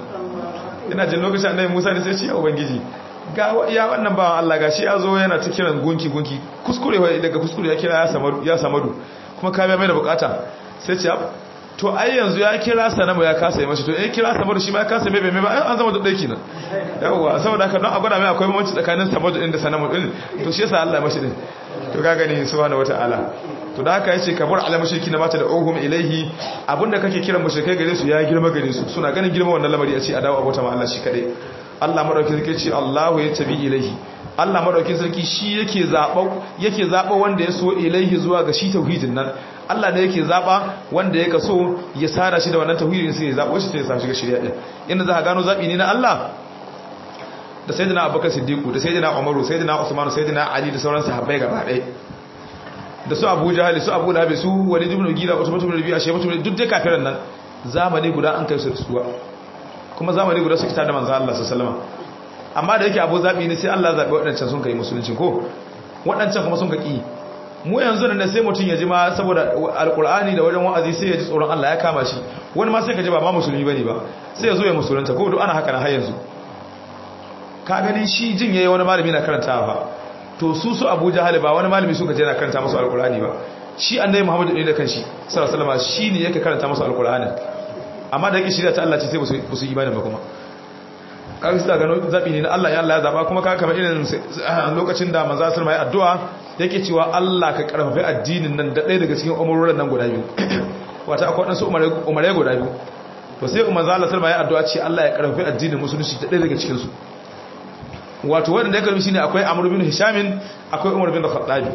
[SPEAKER 2] ina jin lokacin annabi Musa ne sai ce ya ubangiji ga ya wannan bawan Allah gashi ya zo yana ta kiran gunki gunki kuskure wai daga kuskure ya kira ya samadu ya samadu kuma ka biya mai da bukata sai ce to ai yanzu ya kira sanamu ya kasa yi mashi to eh kira samadu shi ma ya kasa mai bai mai ba an zama da dai kenan yawa saboda haka don a gwada mai akwai bambanci tsakanin samadu din da sanamu din to shi yasa Allah ya mashi din to ka gani subhanahu wataala to da haka yace kabur ala mushriki na mata da ohum ilaihi abinda kake kiran mushrikai gare su ya girma gare su suna ganin girma wannan lamari a ce a dawo abota ma Allah shi kadai Allah madaukin sarki ce Allahu ya tabi ilaihi Allah madaukin sarki shi yake zaba yake zaba wanda ya so ilaihi zuwa ga shi tauhidin nan Allah ne yake zaba wanda yake so ya sara shi da wannan tauhidin sai ya zabo shi sai ya sa shi ga shari'a din inda za ka gano zabi ne na Allah da sayyidina Abubakar Siddiq da sayyidina Umaru sayyidina Usman sayyidina Ali da sauran sahabbai gaba ɗaya da su abu jahali su abu labi su wani jibin gila wata mutum da biya shi mutum duk da kafiran nan zamani guda an kai su da suwa kuma zamani guda su kita da manzo Allah sallallahu amma da yake abu zabi ne sai Allah zabi waɗancan sun kai musulunci ko waɗancan kuma sun ka ki mu yanzu da sai mutum ya ji ma saboda alkur'ani da wajen wa'azi sai ya ji tsoron Allah ya kama shi wani ma sai ka ji ba ma musulmi bane ba sai ya zo ya musulunta ko duk ana haka na har yanzu ka gani shi jin yayi wani malami na karantawa ba to su su Abu Jahal ba wani malami suka je na karanta musu alqur'ani ba shi annabi Muhammadu ne da kanshi sallallahu alaihi wasallam shine yake karanta musu alqur'ani amma da yake shirya ta Allah ce sai ba su imani ba kuma kaga sai gano zabi ne na Allah ya Allah ya zaba kuma kaga kamar irin lokacin da manzo sallallahu alaihi addu'a yake cewa Allah ka karfafi addinin nan da ɗaya daga cikin umurorin nan guda biyu wata akwai wadansu umare guda biyu to sai umar zala salma ya addu'a ce Allah ya karfafi addinin musulunci ta ɗaya daga cikin su wato wanda ya karbi shine akwai amr bin hishamin akwai umar bin khattabi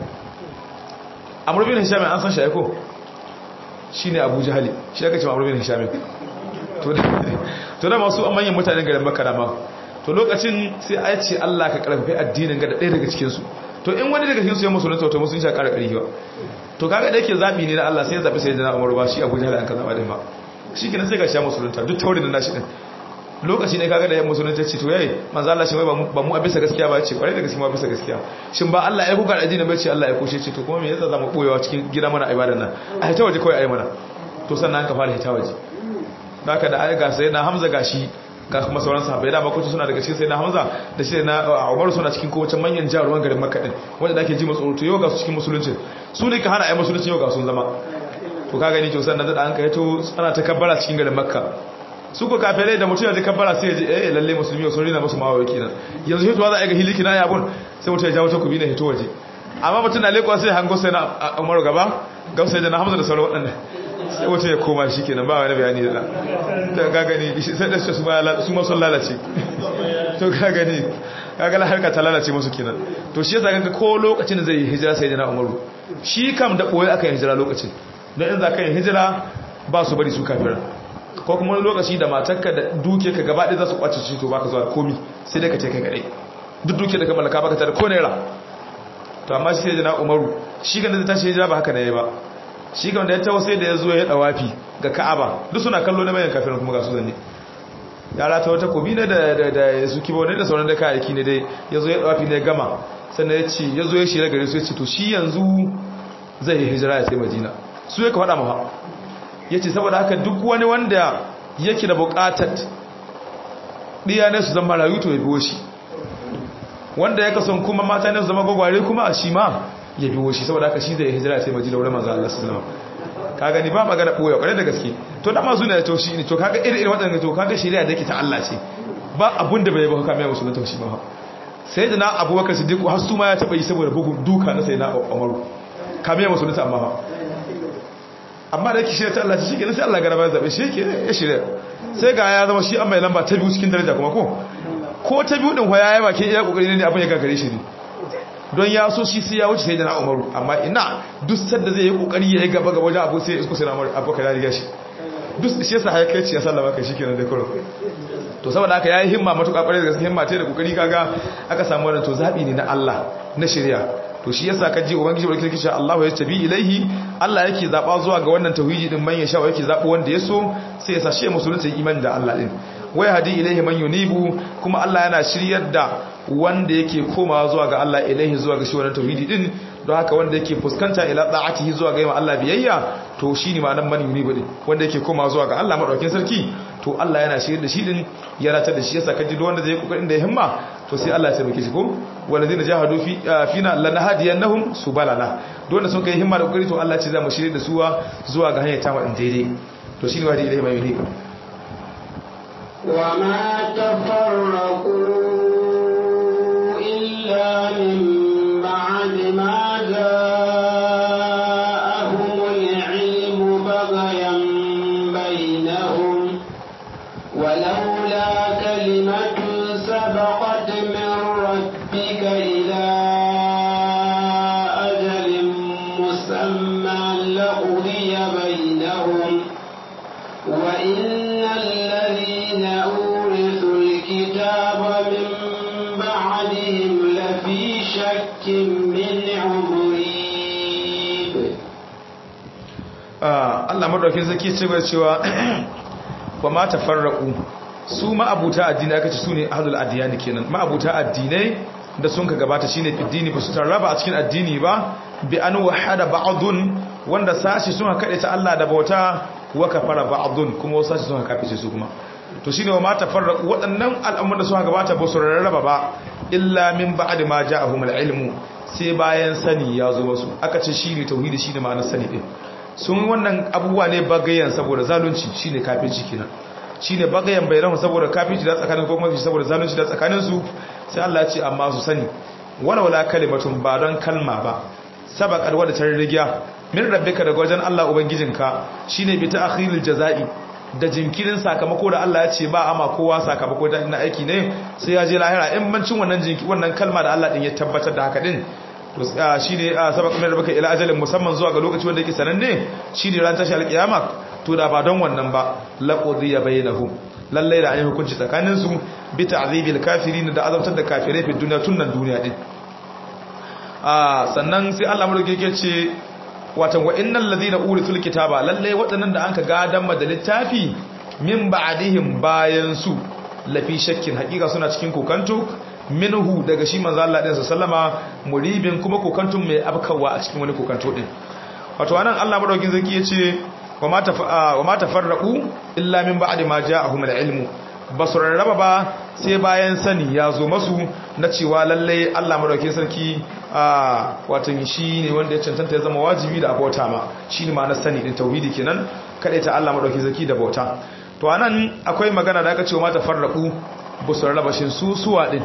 [SPEAKER 2] amr bin hishamin an san shi ko shine abu jahali shi aka ce amr bin hishamin to to da masu manyan mutanen garin makka da ma to lokacin sai a ce Allah ka karfafi addinin ga da ɗaya daga cikin su to in wani daga cikin su ya musulunta to musulunci ya ƙara ƙarfi ba to kaga da yake zabi ne na Allah sai ya zabi sai da Umar ba shi Abu Jahl an ka zaba din ba shi kenan sai ga sha musulunta duk taurin da nashi din lokaci ne kaga da ya musulunta ce to yayi manzo Allah shi wai ba mu a bisa gaskiya ba ce kwarai da gaskiya ba bisa gaskiya shin ba Allah ya kuka da addini ba ce Allah ya kushe ce to kuma me yasa zamu boyewa cikin gida mana ibadan nan a hita waje kawai ayi mana to sannan ka fara hita waje haka da ai ga sai na Hamza gashi ga kuma sauran sahabbai da makoci suna daga cikin sai na Hamza da shi na Umar suna cikin kowace manyan jaruman garin Makka din wanda da ake ji matsoro to yau ga su cikin musulunci su ne ka hana ai musulunci yau ga sun zama to ka gani to sannan da an kai to ana ta kabbara cikin garin Makka su ko kafirai da mutum ya ji kabbara sai ya ji eh lalle musulmi sun rina musu mawaye kenan yanzu hitowa za a ga hiliki na yabun sai mutum ya jawo takobi na hito waje amma mutum na leƙwa sai hango sai na Umar gaba ga sai da na Hamza da sauran waɗannan sai wata ya koma shi kenan ba wani bayani da ta gagani sai da su ma sun lalace to gagani gagala harka ta lalace musu kenan to shi yasa ganka ko lokacin da zai yi hijira sai jana umaru shi kam da boye aka yi hijira lokacin don in za ka yi hijira ba su bari su kafira ko kuma wani lokaci da matarka da duke ka gaba ɗaya za su kwace shi to baka zuwa komi sai dai ka ce kai kaɗai duk duke da ka mallaka baka tare ko naira to amma shi sai jana umaru shi kan da zai tashi hijira ba haka ne ba shi kan da ya taho sai da ya zo ya dawafi ga ka'aba duk suna kallo na bayan kafirin kuma ga su zanne yara ta wata kobi ne da da su kibo ne da sauran da kayayyaki ne dai ya zo ya dawafi ne gama sannan ya ce ya zo ya shirya gare su ya ce to shi yanzu zai yi hijira ya sai madina su ya ka faɗa maha ya ce saboda haka duk wani wanda yake da buƙatar ɗiya ne su zama rayu to ya biyo shi wanda ya kasan kuma mata ne su zama gwagware kuma a shi ma ya biyo shi saboda haka shi zai hijira sai madina wurin manzo Allah sallallahu alaihi wasallam ka gani ba magana boye kware da gaske to da masu ne to shi ne to kaga irin irin wadannan to kaga shari'a da yake ta Allah ce ba abun da bai ba haka mai musulun to shi ba sai da na Abubakar Siddiq har su ma ya taba yi saboda bugun duka na sai na Umaru kamar musulun ta amma amma da yake shari'a ta Allah ce shi ke sai Allah garaba ya zabe shi ke ya shari'a sai ga ya zama shi an mai lamba ta biyu cikin daraja kuma ko ko ta biyu din hoya ya bake iya kokari ne abin ya gagare shi ne don ya so shi sai ya wuce sai da na umaru amma ina duk sadda zai yi kokari ya yi gaba gaba wajen abu sai ya isko sai na umaru abu ka riga shi duk shi yasa haka ce ya sallama kai shikenan da kuro to saboda haka yayi himma matuƙa ƙwarai da gaske himma ce da kokari kaga aka samu wannan to zabi ne na Allah na shari'a to shi yasa ka ji ubangiji barkin kishi Allahu ya tabi ilaihi Allah yake zaba zuwa ga wannan tauhidi din man ya sha yake zabo wanda yaso sai ya sashe musulunci imani da Allah din wai hadi ilaihi man yunibu kuma Allah yana shiryar da wanda yake komawa zuwa ga Allah ilaihi zuwa ga shi wannan tauhidi din don haka wanda yake fuskanta ila da'atihi zuwa ga Allah biyayya to shine ma'anar man yunibu din wanda yake komawa zuwa ga Allah madaukakin sarki to Allah yana shiryar da shi din ya ratar da shi yasa kaji duk wanda zai kokarin da ya himma to sai Allah ya tabbake shi ko walladina jahadu fi fina lanahdiyannahum subalana duk wanda sun kai himma da kokari to Allah ya ce za mu shirye da suwa zuwa ga hanyar ta wadin daidai to shine wadi ilaihi mai yunibu
[SPEAKER 1] وما تفرقوا إلا من بعد ما جاءهم العلم بغيا بينهم ولولا كلمة سبقت من ربك إلى أجل مسمى لقضي بينهم وإن الذين أورثوا الكتاب من بعدهم لفي شك منه مريب
[SPEAKER 2] Allah madaukin sarki ce bai cewa ba ma tafarraqu su ma'abuta addini aka ce su ne ahlul adiyani kenan ma'abuta addinai da sun ka gabata shine fiddini ba su tarraba a cikin addini ba bi an wahada ba'dun wanda sashi sun kade ta Allah da bauta wa kafara ba'dun kuma wasu sashi sun kafice su kuma to shine wa ma tafarraqu waɗannan al'amuran da suka gabata ba su rarraba ba illa min ba'di ma ja'ahum al-ilmu sai bayan sani ya zo musu aka ce shine tauhidi shine ma'anar sani din sun wannan abubuwa ne bagayen saboda zalunci shine kafirci kenan shine bagayen bainahu saboda kafirci da tsakanin ko kuma saboda zalunci da tsakanin su sai Allah ya ce amma su sani wala wala kalimatun ba don kalma ba sabaqat wadda ta rigiya min rabbika daga wajen Allah ubangijinka shine bi ta'khiril jazai da jinkirin sakamako da Allah ya ce ba ama kowa sakamako da ina aiki ne sai ya je lahira in bancin wannan jinki wannan kalma da Allah din ya tabbatar da haka din to shine sabaq min rabbika ila ajalin musamman zuwa ga lokaci wanda yake sananne shine ran tashi alkiyama to da ba don wannan ba laqudiya bainahum lalle da an yi hukunci tsakanin su bi ta'zibil kafirin da azabtar da kafirai fi duniya tunan duniya din sannan sai Allah mulki yake ce watan wa innal ladina urisul kitaba lalle waɗannan da anka gadan da littafi min ba'dihim bayan su lafi shakkin hakika suna cikin kokanto minhu daga shi manzo Allah din sallama muribin kuma kokantun mai abkawa a cikin wani kokanto din wato anan Allah madaukin zaki yace wa ma wa ma tafarraqu illa min ba'di ma ja'ahum al-ilmu basu rarraba ba sai bayan sani ya zo masu na cewa lalle Allah madaukin sarki a watan shi ne wanda ya cancanta ya zama wajibi da abota ma shi ne ma'anar sani din tauhidi kenan kada ta Allah madaukin sarki da bauta to anan akwai magana da aka ce wa mata farraku basu rarraba shin su suwa din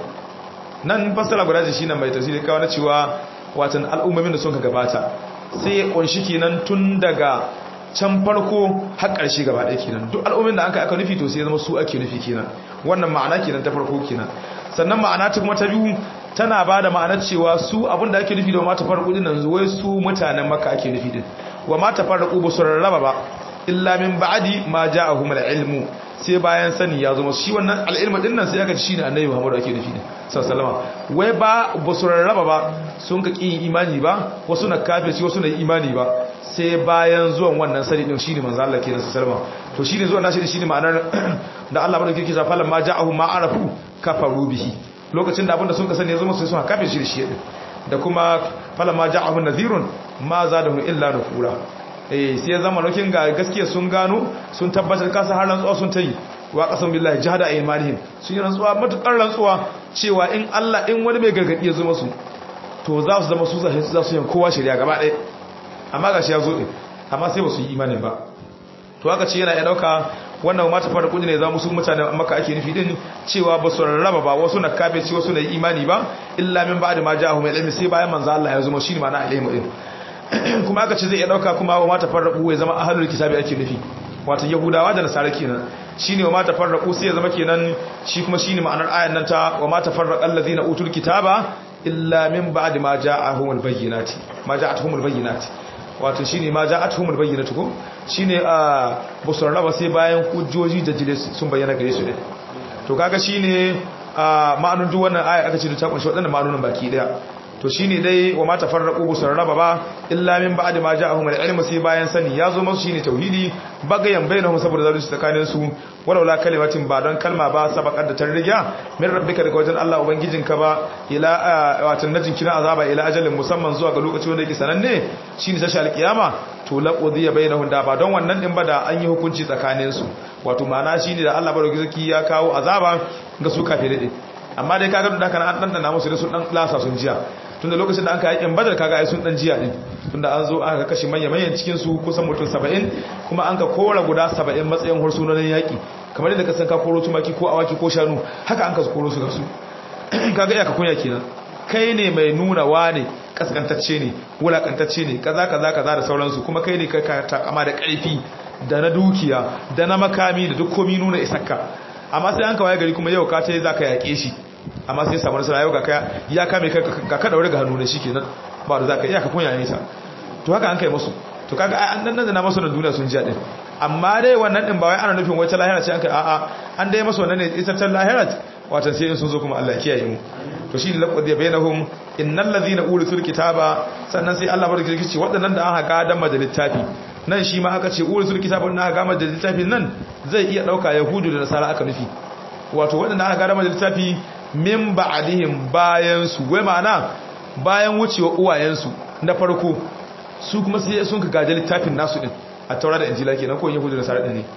[SPEAKER 2] nan fasara guda shi nan mai tafsiri kawo na cewa watan al'ummomin da sun ka gabata sai ya kunshi kenan tun daga can farko har ƙarshe gaba ɗaya kenan duk al'ummin da aka aka nufi to sai ya zama su ake nufi kenan wannan ma'ana kenan ta farko kenan sannan ma'ana ta kuma ta biyu tana ba da ma'anar cewa su abin da ake nufi da mata farko din nan wai su mutanen maka ake nufi din wa mata farko ba su rarraba ba illa min ba'di ma ja'ahum al-ilmu sai bayan sani ya zama shi wannan al-ilmu din nan sai aka ci shine annabi Muhammad ake nufi din sallallahu wai ba ba su rarraba ba sun ka kin imani ba wasu na kafirci wasu na imani ba sai bayan zuwan wannan sani din shine manzo Allah kenan sallallahu to shine zuwan nashi shine ma'anar da Allah madauki yake cewa falan ma ja'ahum ma arafu kafaru bihi lokacin da abinda sun ka sani ya zama sai sun kafin shi da shi da kuma falama ja'ahum nadhirun ma zadahu illa nufura eh sai ya zama lokin ga gaskiya sun gano sun tabbatar kasa har rantsuwa sun tayi wa qasam billahi jahada aymanihim sun yi rantsuwa matukar rantsuwa cewa in Allah in wani mai gargadi ya zo musu to za su zama su za su yin kowa shari'a gaba ɗaya amma gashi ya zo din amma sai ba su yi imanin ba to aka ce yana ya dauka wannan mata fara kudi ne za mu su mutane maka ake nufi din cewa ba su rarraba ba wasu na kafirci wasu na imani ba illa min ba'da ma ja'ahum ilmi sai bayan manzo Allah ya zama shi ma'ana ilmi din kuma aka ce zai iya dauka kuma wa mata farraqu ya zama ahlul kitabi ake nufi wato yahudawa da nasara kenan shine wa mata farraqu sai ya zama kenan shi kuma shine ma'anar ayan nan ta wa mata farraqal ladina utul kitaba illa min ba'di ma ja'ahumul bayyinati ma ja'atuhumul bayyinati wato shine ma ja'atuhumul bayyinatu ko shine a busar raba sai bayan hujjoji da jile sun bayyana gare su ne to kaga shine a ma'anun duk wannan aya aka ce ta kunshi wadannan ma'anonin baki daya to shine dai wa ma tafarraqu busar raba ba illa min ba'di ma ja'ahumul ilmu sai bayan sani ya zo musu shine tauhidi bagayan bainahum saboda zalunci tsakanin su walaula kalimatin ba don kalma ba sabaqat da tarriya min rabbika daga wajen Allah ubangijinka ba ila wato najin kina azaba ila ajalin musamman zuwa ga lokaci wanda yake sananne shine tashi alkiyama to laqudiya bainahum da ba don wannan din ba da an yi hukunci tsakanin su wato ma'ana shine da Allah barki zaki ya kawo azaba ga su kafirai din amma dai kaga da kana an dandana musu da su dan lasa sun jiya tunda lokacin da aka yakin badar kaga ai sun dan jiya din tunda an zo aka kashe manyan manyan cikin su kusan mutum 70 kuma an ka kora guda 70 matsayin hursunonin yaki kamar yadda ka san ka koro tumaki ko awaki ko shanu haka an ka koro su ga su kaga iya ka kunya kenan kai ne mai nuna wane kaskantacce ne wulakantacce ne kaza kaza kaza da sauransu kuma kai ne ka takama da karfi da na dukiya da na makami da duk komi nuna isakka amma sai an kawai gari kuma yau ka ce za ka yaƙe shi amma sai samu nasara yau ga ya kame ka ka daure ga hannu ne shikenan ba da zaka iya ka kunya nisa to haka an kai musu to kaga an dan nan da masu na duniya sun ji din amma dai wannan din ba wai ana nufin wata lahira ce an kai a'a an dai masu wannan ne ita ta lahira wato sai in sun zo kuma Allah ya kiyaye mu to shi laqad bainahum innal ladhina urisul kitaba sannan sai Allah barke ce waɗannan da aka ga dan littafi nan shi ma aka ce urisul kitaba na ga da littafin nan zai iya dauka yahudu da nasara aka nufi wato waɗanda aka ga dan littafi min ba'dihim bayan su wai ma'ana bayan wucewa uwayensu na farko su kuma sai sun ka gaje littafin nasu din a taura da injila kenan ko yahudu da nasara din ne to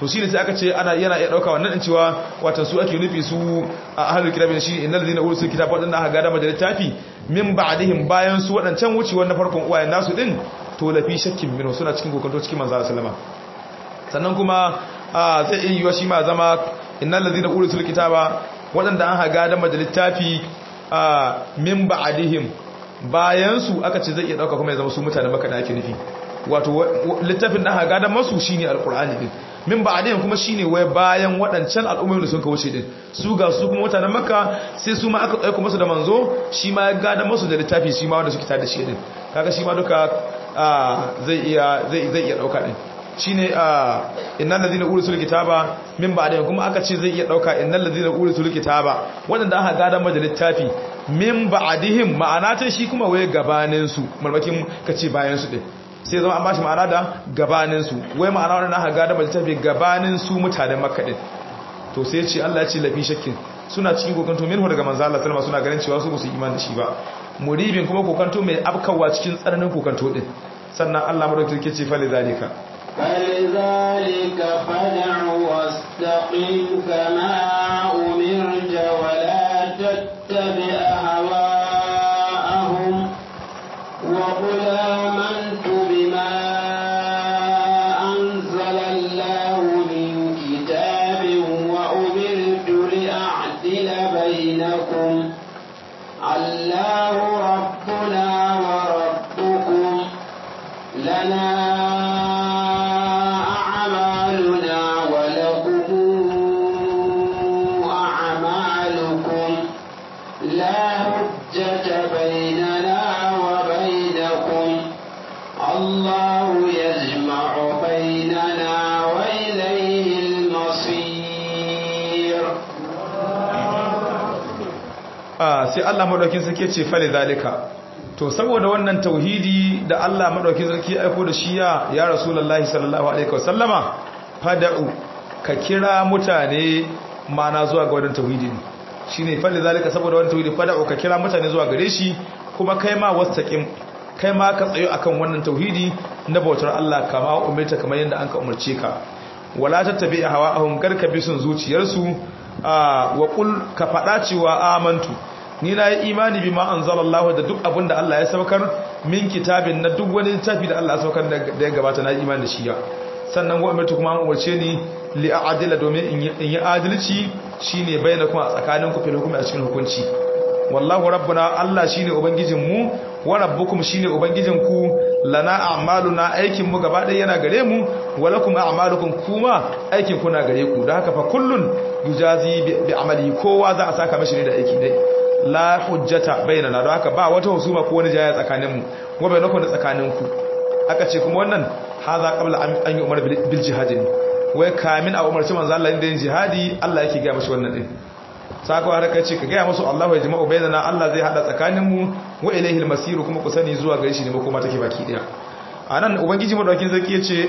[SPEAKER 2] to shine sai aka ce ana yana iya dauka wannan din cewa watan su ake nufi su a ahlul kitabin shi innal ladina ursul kitab wadannan aka gada da littafi min ba'dihim bayan su wadancan wucewar na farkon uwayen nasu din to lafi shakkin minhu suna cikin kokonto cikin manzo sallama sannan kuma zai iya yiwa shi ma zama innal ladina ursul kitaba wadanda an haga da littafi min ba'dihim bayan su aka ce zai iya dauka kuma ya zama su mutanen maka da ake nufi wato littafin da aka gada masu shine alqur'ani din min ba'dihim kuma shine wai bayan wadancan al'ummomin da sun kawo shi din su ga su kuma mutanen makka sai su ma aka aika musu da manzo shi ma ya gada masu da littafi shi ma wanda suke tada shi din kaga shi ma duka zai iya zai zai iya dauka din shine innal ladina urisul kitaba min ba'dihim kuma aka ce zai iya dauka innal ladina urisul kitaba wadanda aka gada mada littafi min ba'dihim ma'ana ta shi kuma waye gabanin su malmakin kace bayan su din sai zama an bashi ma'ana da gabanin su wai ma'ana wadanda aka gada mada littafi gabanin su mutanen makka din to sai ya ce Allah ya ce lafi shakkin suna cikin kokanto minhu daga manzo Allah sallama suna ganin cewa su ba su imani da shi ba muribin kuma kokanto mai afkawa cikin tsananin kokanto din sannan Allah madaukakin ke ce fa lidhalika
[SPEAKER 1] فلذلك فدع واستقم كما أمرت ولا تتبع أهواءهم وقل آمنت بما أنزل الله من كتاب وأمرت لأعدل بينكم الله ربنا وربكم لنا
[SPEAKER 2] sai Allah madaukin sarki ce fale zalika to saboda wannan tauhidi da Allah madaukin sarki aiko da shi ya ya rasulullahi sallallahu alaihi wasallama fada'u ka kira mutane mana zuwa ga wannan tauhidi shine fale zalika saboda wannan tauhidi fada'u ka kira mutane zuwa gare shi kuma kai ma wastaqim kai ma ka tsayo akan wannan tauhidi na bautar Allah kama umarta kamar yadda an ka umarce ka wala tattabi hawa'ahum karka bisun zuciyarsu wa qul ka fada cewa amantu ni na yi imani bi ma anzalallahu da duk abin da Allah ya saukar min kitabin na duk wani littafi da Allah ya saukar da ya gabata na imani da shi ya sannan wa umartu kuma an umarce ni li a'dila domin in yi adalci shine bayyana kuma a tsakanin ku fil hukumi a cikin hukunci wallahu rabbuna Allah shine ubangijin mu wa rabbukum shine ubangijin ku lana a'maluna aikin mu gaba ɗaya yana gare mu walakum a'malukum kuma aikin ku na gare ku don haka fa kullun yujazi bi amali kowa za a saka mashi ne da aiki dai la hujjata bainana don haka ba wata husuma ko wani jaya tsakaninmu wa bainakum da tsakaninku aka ce kuma wannan haza qabla an yi umar bil jihad ne wai kamin a umarci manzo Allah da yin jihadi Allah yake ga mashi wannan din sako har kai ce ka ga musu Allah ya jama'u bainana Allah zai hada tsakaninmu wa ilayhi al-masir kuma ku sani zuwa gare shi ne kuma take baki daya anan ubangiji madaukin zaki yace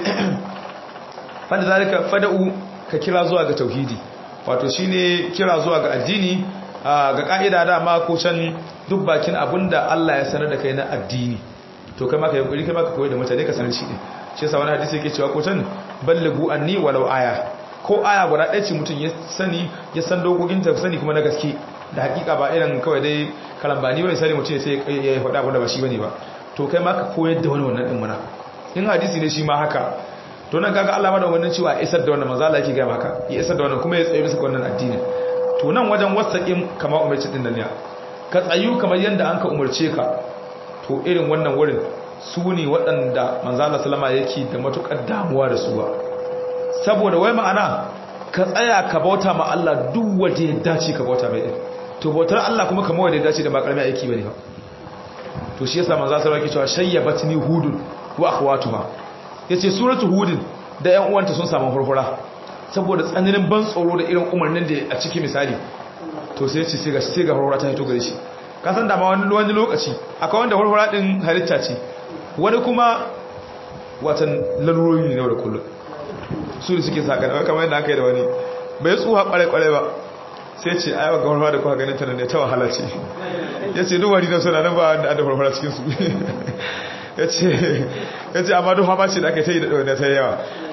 [SPEAKER 2] fa da zalika fada'u ka kira zuwa ga tauhidi wato shine kira zuwa ga addini ga ka'ida dama ko can duk bakin abinda Allah ya sanar da kai na addini to kai maka yankuri kai maka koyi da mutane ka sanar shi ne shi yasa wani hadisi yake cewa ko can ballighu anni walau aya ko aya guda ɗaya ce mutum ya sani ya san dokokin ta sani kuma na gaske da hakika ba irin kawai dai karambani wani sani mutum ya sai ya faɗa abin da ba shi bane ba to kai maka koyar da wani wannan din muna in hadisi ne shi ma haka to nan kaga Allah ma da wannan cewa isar da wannan manzo Allah yake ga maka ya isar da wannan kuma ya tsaye bisa wannan addinin to nan wajen wasaƙin kamar umarci ɗin nan ya ka tsayu kamar yadda an ka umarce ka to irin wannan wurin su ne waɗanda manzala salama yake da matuƙar damuwa da suwa saboda wai ma'ana ka tsaya ka bauta ma Allah duk wanda ya dace ka bauta mai ɗin to bautar Allah kuma kamar wanda ya dace da ba ƙarami aiki ba ne ba to shi yasa manzala salama yake cewa shayyabat ni hudun wa akhwatuha yace suratu hudin da ƴan uwanta sun samu furfura saboda tsananin ban tsoro da irin umarnin da a ciki misali to sai ce sai ga sai ga horora ta hito gare shi ka san da ma wani wani lokaci akwai wanda horora din halitta ce wani kuma watan lalurori ne da kullum su da suke saka da kamar yadda aka yi da wani bai tsuha kware kware ba sai ce ai ga horora da kuka ganin ta ne ta wahala ce yace duk wani da suna nan ba da da horora cikin su yace yace amma duk hama ce da aka yi da ta yawa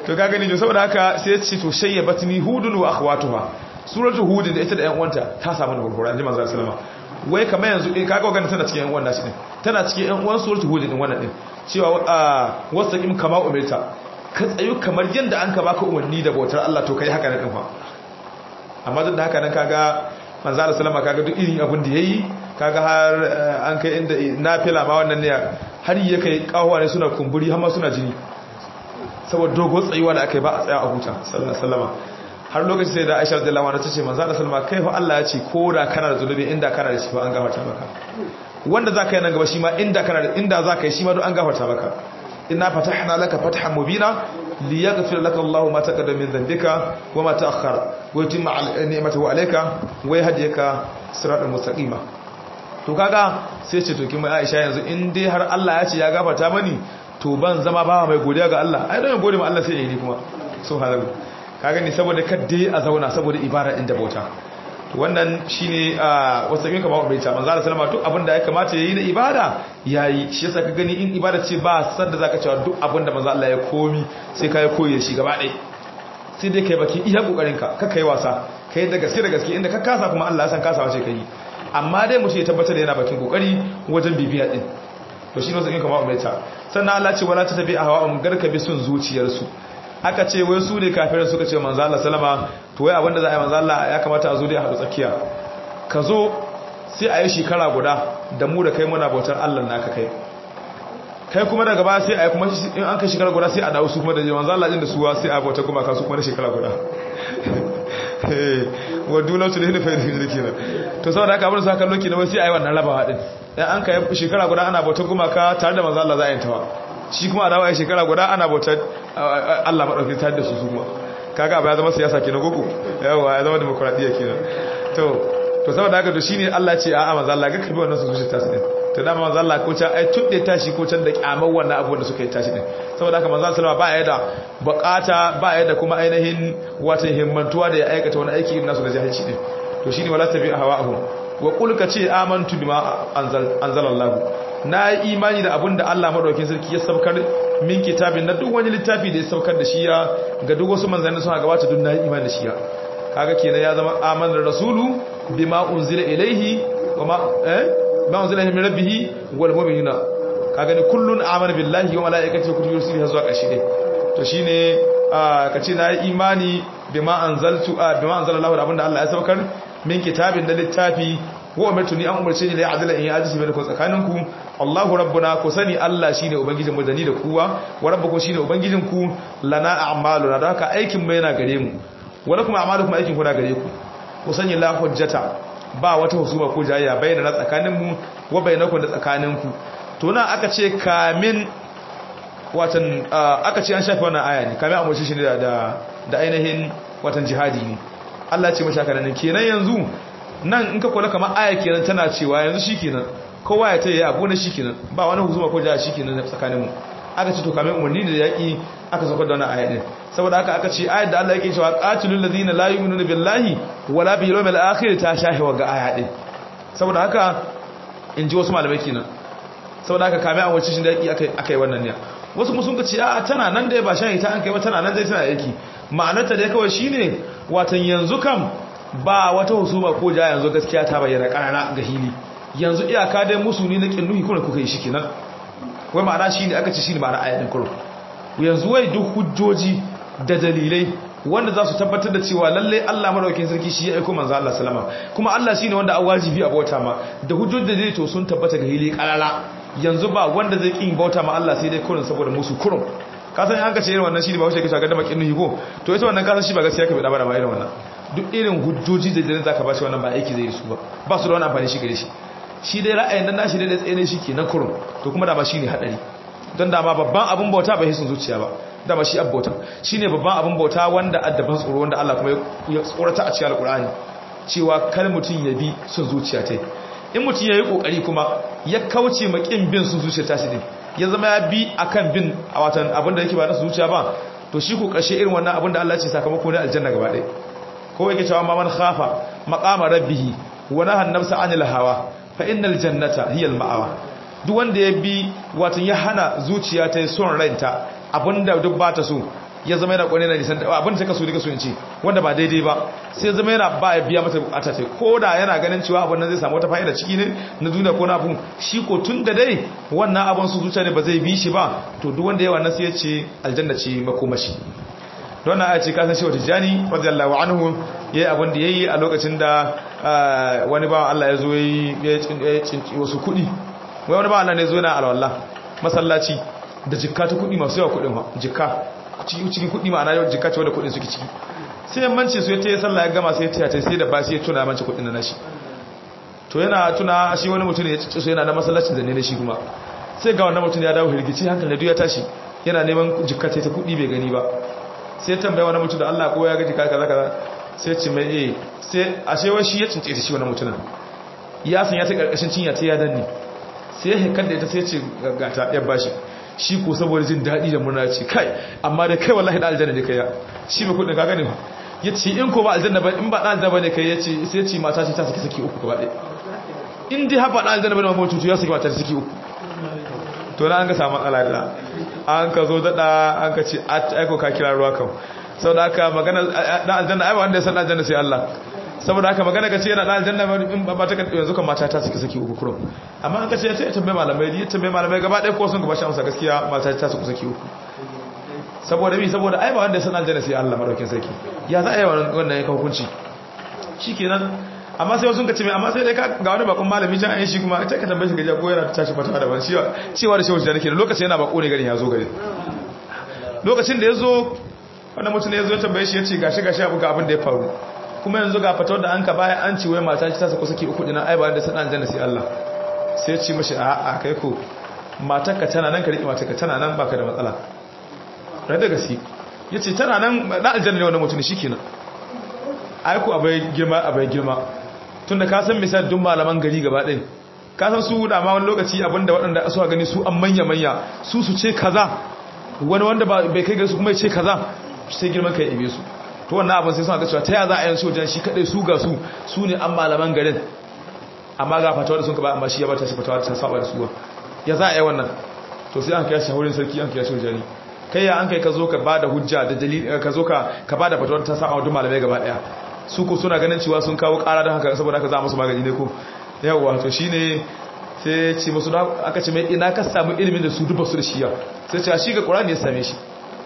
[SPEAKER 2] to ka gani to saboda haka sai ya ce to shayyabatni hudun wa akhwatuha suratul hud da ita da ƴan uwanta ta samu da gurgura annabi manzo sallama wai kamar yanzu eh kaga wannan tana cikin ƴan uwan nashi din tana cikin ƴan uwan suratul hud din wannan din cewa wasaqim kama umirta ka tsayu kamar yanda an ka baka umarni da bautar Allah to kai haka ne din fa amma duk da haka nan kaga manzo Allah sallama kaga duk irin abin da yayi kaga har an kai inda nafila ma wannan ne har ya kai kawo ne suna kumburi har ma suna jini saboda dogon tsayuwa da aka yi ba a tsaya a huta sallama har lokacin sai da aisha da lawa ta ce manzo da sallama kai fa Allah ya ce ko da kana da zunubi inda kana da shi ba an gafarta maka wanda zaka yi nan gaba shi ma inda kana da inda zaka yi shi ma don an gafarta maka inna fatahna laka fathan mubina liyaghfir laka Allahu ma taqaddama min dhanbika wa ma ta'akhkhara wa yutimma ni'matahu alayka wa yahdika siratan mustaqima to kaga sai ce to kin mai Aisha yanzu in dai har Allah ya ce ya gafarta mani to ban zama bawa mai godiya ga Allah ai don gode ma Allah sai yayi kuma subhanahu kaga ni saboda kadde a zauna saboda ibada inda bauta to wannan shine wasu kin kamar bai ta manzo Allah sallama duk abin da ya kamata yayi na ibada yayi shi yasa ka gani in ibada ce ba san da zaka cewa duk abin da manzo Allah ya komi sai kai koyi shi gaba ɗaya sai dai kai baki iya kokarin ka ka kai wasa kai da gaske da gaske inda ka kasa kuma Allah ya san kasawa ce kai amma dai mutum ya tabbatar da yana bakin kokari wajen bibiya din to shi ne sai kuma umarta sannan Allah ce wala ta tabi a hawa garka bi sun zuciyarsu aka ce wai su ne kafirin suka ce manzo Allah sallama to wai abinda za a yi manzo Allah ya kamata a zo dai a haɗu tsakiya ka zo sai a yi shekara guda da mu da kai muna bautar Allah naka kai kai kuma daga ba sai a yi kuma in an kai shekara guda sai a dawo su kuma da manzo Allah din da suwa sai a bautar kuma ka su kuma na shekara guda wa dulatu da hilfa da kenan to saboda haka abin sa kallo kenan wai sai a yi wannan rabawa din dan an kai shekara guda ana bautar gumaka tare da manzo Allah za a yi tawa shi kuma a dawo a shekara guda ana bautar Allah madauki tare da su su kuma kaga abu ya zama siyasa kenan gogo yawa ya zama demokradiya kenan to to saboda haka to shine Allah ce a'a manzo Allah ga kabi wannan su zuciya tasu din to dama manzo Allah ko ta ai tudde tashi ko can da kyamar wannan abubuwan da suka yi tashi din saboda haka manzo sallama ba ya da bukata ba ya da kuma ainihin wata himmantuwa da ya aikata wani aiki irin nasu da jahilci din to shine wala tabi hawa'ahum wa qul ka ce amantu bima anzal anzalallahu na yi imani da abin da Allah madaukakin sarki ya saukar min kitabin na duk wani littafi da ya saukar da shi ya ga duk wasu manzanni suna gabata duk na yi imani da shi ya kaga kenan ya zama amanar rasulu bima unzila ilaihi wa ma eh ma unzila min rabbih wal mu'minuna kaga ni kullun amana billahi wa malaikatihi wa kutubihi rusulihi zuwa kashi dai to shine kace na yi imani bima anzaltu bima anzalallahu da abinda Allah ya saukar min kitabin da littafi wa umirtu ni an umarce ni da adala in adalci bai ku tsakaninku Allahu rabbuna ku sani Allah shine ubangijin mu da ni da kuwa wa rabbukum shine ubangijin ku lana a'maluna da haka aikin mu yana gare mu wala kuma a'malukum aikin ku na gare ku ku sani la hujjata ba wata husuma ko jayya bayyana tsakanin mu wa bainakum da tsakanin ku to nan aka ce kamin watan aka ce an shafi wannan aya ne kamin amurci shi da da ainihin watan jihadi ne Allah ce mashaka nan kenan yanzu nan in ka kula kamar aya kenan tana cewa yanzu shikenan kowa ya tayi abu na shikenan ba wani huzuma ko jaya shikenan tsakanin mu aka ce to kamar umarni da yaki aka saukar da wannan aya din saboda haka aka ce ayat da Allah yake cewa qatilul ladina la yu'minuna billahi wala bil yawmil akhir ta shahi wa ga aya din saboda haka in ji wasu malamai kenan saboda haka kamar an wace shi da yaki akai akai wannan ne wasu musun ka ce a tana nan da ba shahi ta an kai ba tana nan dai tana yaki ma'anarta dai kawai shine watan yanzu kam ba wata husuma ko ja yanzu gaskiya ta bayyana karara ga hili yanzu iyaka dai musu ne na kinnuhi kuma kuka yi shi kenan wai ma'ana shine aka ce shine ma'ana ayatin kurun yanzu wai duk hujjoji da dalilai wanda za su tabbatar da cewa lalle Allah madaukakin sarki shi ya aika manzo Allah sallama kuma Allah shine wanda an wajibi a bauta ma da hujjoji da dalilai to sun tabbata ga hili karara yanzu ba wanda zai kin bauta ma Allah sai dai kurun saboda musu kurun ka san an ka ce irin wannan shine ba wace kace ga da makin nuhi ko to ita wannan kasan shi ba gaskiya ka bi da ba irin wannan duk irin hujjoji da dalilai zaka ba shi wannan ba aiki zai yi su ba ba su da wani amfani shi gare shi shi dai ra'ayin dan nashi dai tsaye ne shi kenan kurun to kuma da ba shine hadari don dama babban abin bauta bai hisun zuciya ba dama shi abbauta shi ne babban abin bauta wanda addaban tsoro wanda Allah kuma ya tsorata a cikin alkur'ani cewa kar mutum ya bi sun zuciya ta in mutum ya yi kokari kuma ya kauce ma kin bin sun zuciya ta shi din ya zama ya bi akan bin a watan abin da yake ba na zuciya ba to shi ko kashe irin wannan abin da Allah ya ce sakamako ne aljanna gaba ɗaya ko yake cewa ma man khafa maqama rabbih wa nahan nafsa anil hawa fa innal jannata hiya al ma'awa duk wanda ya bi watan ya hana zuciya ta son ranta abinda duk ba ta so ya zama yana kone na nisan abin da ta kaso duka so in ce wanda ba daidai ba sai ya zama yana ba ya biya mata bukata ta ko da yana ganin cewa abin nan zai samu wata fa'ida ciki ne na duniya ko na abun shi ko tun da dai wannan abin su zuciya ne ba zai bi shi ba to duk wanda ya wannan sai ya ce aljanna ce makomashi don na ce kasan shi wata jani radiyallahu anhu yayi abin da yayi a lokacin da wani bawan Allah ya zo ya cinci wasu kuɗi wai wani bawan Allah ne zo yana alwala masallaci da jikka ta kuɗi masu yawa kuɗin ha jikka cikin kuɗi ma'ana yau jikka ce wanda kuɗin suke ciki sai yammanci su ya taya sallah ya gama sai ya taya sai da ba sai ya tuna manci kuɗin na nashi to yana tuna shi wani mutum ya cici su yana na masallacin da ne da shi kuma sai ga wannan mutum ya dawo hirgici hankali da ya tashi yana neman jikka ta kuɗi bai gani ba sai tambaya wani mutum da Allah ko ya gaji kaza kaza sai ce mai eh sai ashe wai shi ya cince shi wani mutumin ya san ya ta karkashin cinya ta ya danne sai ya hekar da ita sai ce gata ya bashi shi ko saboda jin daɗi da murna ce kai amma da kai wallahi da aljanna ne kai ya shi mai kudin kaga ne ya ce in ko ba aljanna ba in ba da aljanna bane kai ya ce sai ce mata ce ta saki saki uku gaba ɗaya in dai haɓa da aljanna bane ma mutu ya saki mata ta saki uku to na an ga samu matsala da an ka zo daɗa an ka ce aiko ka kira ruwa kan sau da aka magana na aljanna ai ba wanda ya san aljanna sai Allah saboda haka magana ka ce yana na aljanna in ba ta yanzu kan mata ta suke saki uku kurum amma an ka ce ya tambaye malamai ya tambaye malamai gaba ɗaya ko sun gaba shi amsa gaskiya mata ta suke saki uku saboda mi saboda ai ba wanda ya san aljanna sai Allah madaukin sarki ya za a yi wannan ya hukunci shikenan amma sai wasu ka ce mai amma sai dai ga wani bakon malami can ayin shi kuma ta ka tambaye shi gajiya ko yana ta tashi fata da ban cewa da shehu da nake lokacin yana bako ne garin ya zo gari lokacin da ya zo wannan mutum ya zo ya tambaye shi ya ce gashi gashi abu ga abin da ya faru kuma yanzu ga fatawar da an ka baya an ci wai mata ta sako saki uku dinan ai ba da sanan aljanna sai Allah sai ya ce mashi a a kai ko matar ka tana nan ka riƙe matar ka tana nan baka da matsala rai da gaske yace tana nan da aljanna ne wannan mutum shikenan ai ko abai girma abai girma tunda ka san misali duk malaman gari gaba ɗin ka san su da ma wani lokaci abinda waɗanda suka gani su an manya manya su su ce kaza wani wanda bai kai gari su kuma ya ce kaza sai girman kai ibe su to wannan abin sai suna ga cewa ta ya za a yi su wajen shi kadai su ga su su ne an malaman garin amma ga fatawa da sun ka ba amma shi ya bata shi fatawa ta saba da suwa ya za a yi wannan to sai an kai shi wurin sarki an kai shi wajeni kai ya an kai ka zo ka bada hujja da dalili ka zo ka ka bada fatawa ta saba wa duk malamai gaba daya su ko suna ganin cewa sun kawo kara don haka saboda haka za musu magani ne ko yawwa to shine sai ce musu aka ce mai ina ka samu ilimin da su duba su da shiya sai ce shi ga qur'ani ya same shi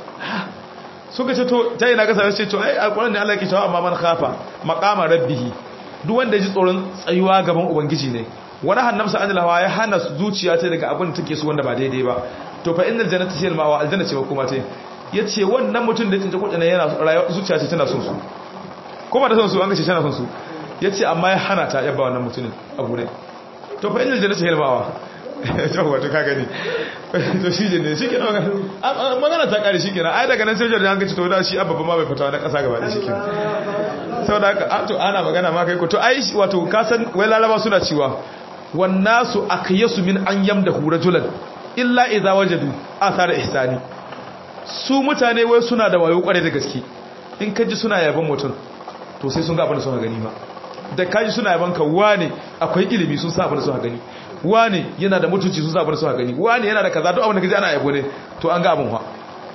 [SPEAKER 2] suka ce to ta ina ka same shi to ai alqur'ani ne Allah ke cewa amma man khafa maqama rabbih duk wanda ji tsoron tsayuwa gaban ubangiji ne wani hannamsa an lawa ya hana zuciya ta daga abin da take so wanda ba daidai ba to fa innal jannata hiya al-mawa aljanna ce kuma ta yace wannan mutum da tsince kudin yana zuciya ce tana son su kuma da son su an gace tana son su ya ce amma ya hana ta yabba wannan mutumin abu ne to fa inda jannata hilmawa to wato ka gani to shi ne shi ke magana ta kare shi kenan ai daga nan sai jordan an gace to da shi abba ma bai fita na kasa gaba da shi kenan saboda haka to ana magana ma kai ko to ai wato ka san wai lalaba suna cewa wannasu akyasu min an yamdahu rajulan illa idza wajadu athara ihsani su mutane wai suna da wayo kware da gaske in kaji suna yaban mutum to sai sun ga abin da suka gani ba da kaji suna yaban ka wane akwai ilimi sun sa abin da suka gani wane yana da mutunci sun sa abin da suka gani wane yana da kaza duk abin da kaji ana yabo ne to an ga abin fa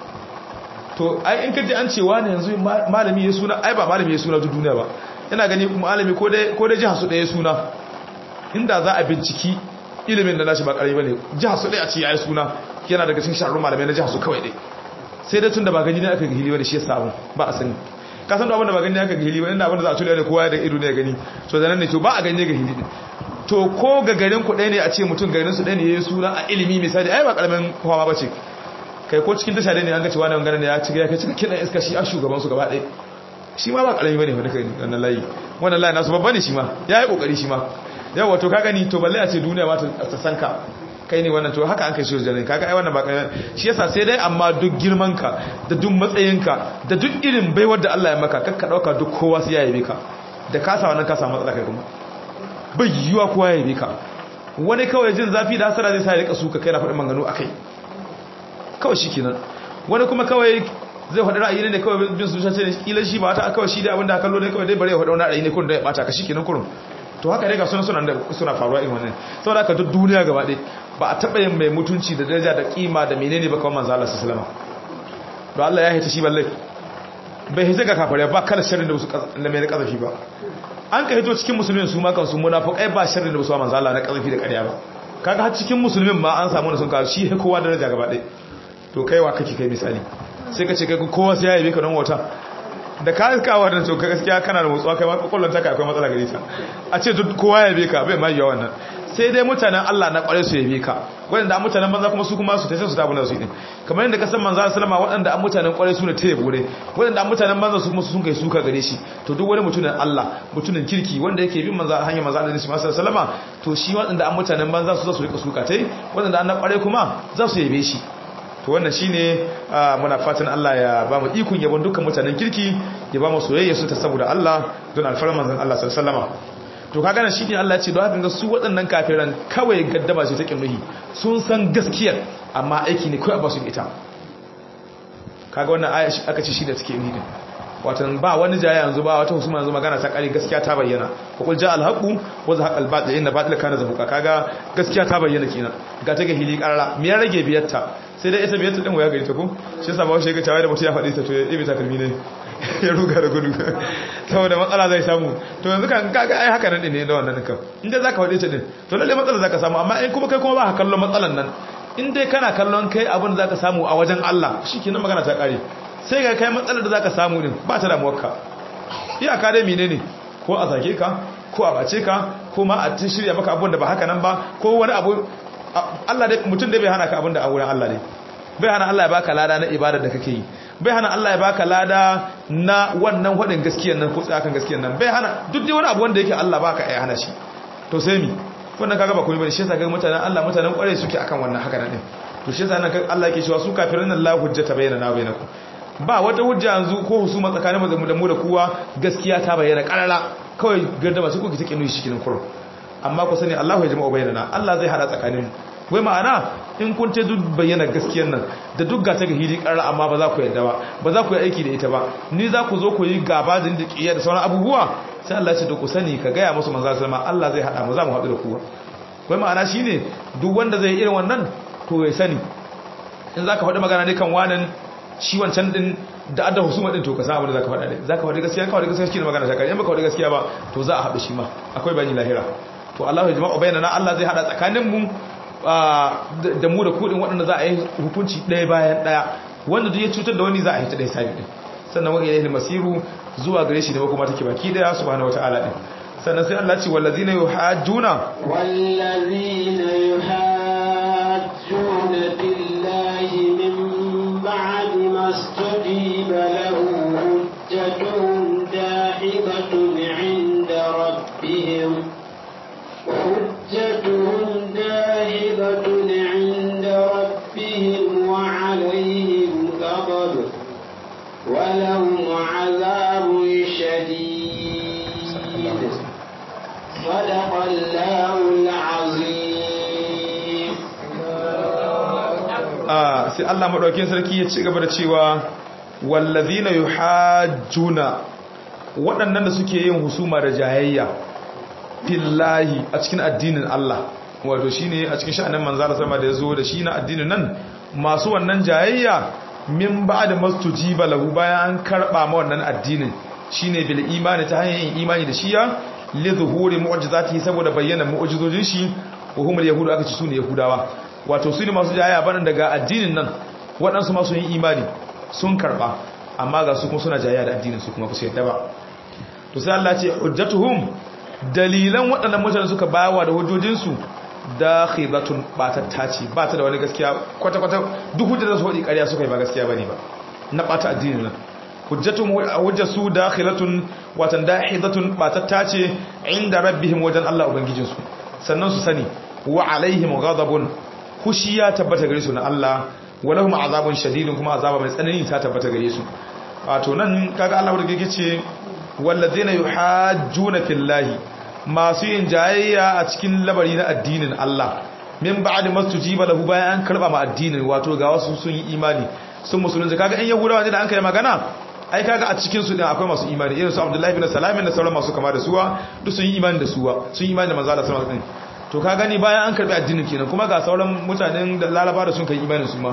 [SPEAKER 2] to ai in kaji an ce wane yanzu malami ya suna ai ba malami ya suna duk duniya ba ina gani malami ko dai ko dai jiha su daya suna inda za a binciki ilimin da nashi ba karami bane jiha su daya a ce yayi suna yana daga cikin shahararrun malamai na jiha su kawai dai sai dai tun da ba gani ne aka gihili wani shi ya samu ba a sani ka san da abin da ba gani aka gihili wani abin da za a tuli da kowa da ido ne gani to da nan ne to ba a gani ga hili to ko ga garin ku ɗaya ne a ce mutum garin su ɗaya ne ya yi suna a ilimi misali ai ba karamin kowa ba ce kai ko cikin tasha ne an ga cewa ne wangana ne ya ci ya kai cika kiɗan iska shi a shugaban su gaba ɗaya shi ma ba karami bane fa kai wannan layi wannan layi nasu babba ne shi ma ya yi kokari shi ma yawa to ka gani to balle a ce duniya ma ta san ka kai ne wannan to haka an kai shi jarin kaga ai wannan ba kai shi yasa sai dai amma duk girman ka da duk matsayin ka da duk irin baiwar da Allah ya maka kakka dauka duk kowa sai ya yabe ka da ka sa wannan ka samu matsala kai kuma bai yiwa kowa ya yabe ka wani kawai jin zafi da hasara zai sa ya rika suka kai na faɗin manganu akai kawai shikenan wani kuma kawai zai faɗi ra'ayi ne kawai bin su ce ne kila shi ba ta kawai shi da abinda kallo ne kawai dai bare ya faɗi wani ra'ayi ne kun da ya bata ka shikenan kurun to haka dai ga suna suna suna faruwa irin wannan saboda haka duk duniya gaba ɗaya ba a taɓa yin mai mutunci da daraja da kima da menene ba kawai manzo Allah sallallahu alaihi to Allah ya hita shi balle bai hita ga kafare ba kada sharrin da su da mai kazafi ba an ka hito cikin musulmin su ma kansu munafiqai ba sharrin da su manzo Allah na kazafi da ƙarya ba kaga har cikin musulmin ma an samu sun ka shi kowa daraja gaba ɗaya to kaiwa kake kai misali sai ka ce kai kowa sai ya yabe ka don wata da ka iska wannan to gaskiya kana da motsuwa kai ma kokollon ta kai akwai matsala gare ta a ce duk kowa ya yabe ka bai ma yiwa wannan sai dai mutanen Allah na kware su yabe ka wanda mutanen banza kuma su kuma su tace su tabu na su din kamar yadda ka san manzo sallama waɗanda an mutanen kware su ne ta yabo ne waɗanda mutanen banza su kuma sun kai suka gare shi to duk wani mutumin Allah mutumin kirki wanda yake bin manzo hanyar manzo Allah sallallahu sallama to shi waɗanda an mutanen banza su za su rika suka tai waɗanda an na kware kuma za su yabe shi to wannan shine muna fatan Allah ya ba mu ikon yabon dukkan mutanen kirki ya ba mu soyayya su ta saboda Allah don alfarman manzon Allah sallallahu alaihi wasallam to kaga nan shine Allah ya ce don haka ga su waɗannan kafiran kawai gaddama ce ta kinnuhi sun san gaskiyar amma aiki ne kai ba su ita kaga wannan aya aka ce shi da take yi watan ba wani jaya yanzu ba wata husuma yanzu magana ta kare gaskiya ta bayyana ko kul ja al haqu wa zahaqa al batil inna batil kana zahuqa kaga gaskiya ta bayyana kenan ga ta ga hili karara me ya rage biyarta sai dai ita biyarta din waya gari ta ko shi yasa ba washe ga tawaye da mutum ya faɗi ta to ya ibi ta kalmi ne ya ruga da gudu saboda matsala zai samu to yanzu kan kaga ai haka nan ne da wannan kan inda zaka faɗi ta din to lalle matsala zaka samu amma in kuma kai kuma ba ka kallon matsalan nan in dai kana kallon kai abin da zaka samu a wajen Allah shikenan magana ta kare sai ga kai matsalar da zaka samu din ba ta damuwarka iyaka dai menene ko a zage ka ko a bace ka ko ma a shirya maka abun da ba haka nan ba ko wani abu Allah dai mutum dai bai hana ka abun da a wurin Allah ne bai hana Allah ya baka lada na ibadar da kake yi bai hana Allah ya baka lada na wannan hudin gaskiyar nan ko tsakan gaskiyar nan bai hana duk dai wani abu wanda yake Allah baka ya hana shi to sai mi wannan kaga ba komai bane shi yasa ga mutanen Allah mutanen kware suke akan wannan haka nan din to shi yasa nan Allah yake cewa su kafirin nan la hujjata bayyana na bainakum ba wata hujja yanzu ko husuma tsakanin mu da mu da kowa gaskiya ta bayyana karara kawai gardama su kuke take nuyi shi kinin kurun amma ku sani Allah ya jama'a bayyana Allah zai hada tsakanin wai ma'ana in kun ta duk bayyana gaskiyar nan da duk ga ta ga hili karara amma ba za ku yarda ba ba za ku yi aiki da ita ba ni za ku zo ku yi gaba da kiyar da sauran abubuwa sai Allah ya ce to ku sani ka gaya musu manzo sallama Allah zai hada mu za mu haɗu da kowa wai ma'ana shine duk wanda zai irin wannan to ya sani in zaka faɗi magana ne kan wanan shi wancan din da adda husuma din to ka san abin da zaka faɗa dai zaka faɗi gaskiya ka faɗi gaskiya shine magana ta kare in baka faɗi gaskiya ba to za a haɗu shi ma akwai bani lahira to Allah ya jama'a bayyana Allah zai hada tsakanin mu da mu da kudin waɗanda za a yi hukunci ɗaya bayan ɗaya wanda duk ya cutar da wani za a yi ta ɗaya sabi din sannan wani ilahi masiru zuwa gare shi da kuma take baki daya subhanahu wataala din sannan sai Allah ce wallazina yuhajjuna
[SPEAKER 1] wallazina yuhajjuna billahi min ba'di mastujiba lahu hujjatuhum dahibatun 'inda rabbihim hujjatuhum dahibatun 'inda rabbihim wa 'alayhim ghadab ولهم عذاب شديد صدق الله العظيم
[SPEAKER 2] ah sai Allah madaukakin sarki ya ci gaba da cewa wallazina yuhajjuna waɗannan da suke yin husuma da jayayya fillahi a cikin addinin Allah wato shine a cikin sha'anin manzara sama da yazo da shi na addinin nan masu wannan jayayya min ba da mastujiba lahu bayan an karba ma wannan addinin shine bil imani ta hanyar yin imani da shiya li zuhuri mu'jizatihi saboda bayyana mu'jizojin shi wa humul yahudu aka ci sune yahudawa wato su ne masu jaya banan daga addinin nan waɗansu masu yin imani sun karba amma ga su kuma suna jaya da addinin su kuma ba su yadda ba to sai Allah ce hujjatuhum dalilan waɗannan mutane suka bayawa da hujjojinsu da khibatun batatta ce ba ta da wani gaskiya kwata-kwata duk hujjar da su faɗi ƙarya suka yi ba gaskiya ba ne ba na ɓata addini nan hujjatun hujjar su da khilatun watan da hidatun batatta ce inda rabbihim wajen Allah ubangijinsu sannan su sani wa alaihim ghadabun hushi ya tabbata gare su na Allah walahum azabun shadidun kuma azaba mai tsanani ta tabbata gare su wato nan kaga Allah wanda yake ce wallazina yuhajjuna fillahi masu yin jayayya a cikin labari na addinin Allah min ba'd mastujiba lahu bayan an karba ma addinin wato ga wasu sun yi imani sun musulunci kaga in yahudawa ne da an kai magana ai kaga a cikin su din akwai masu imani irin su Abdullahi bin Salam da sauran masu kama da suwa duk sun yi imani da suwa sun yi imani da manzo Allah sallallahu alaihi wasallam to ka gani bayan an karbi addinin kenan kuma ga sauran mutanen da Laraba da sun kai imani su ma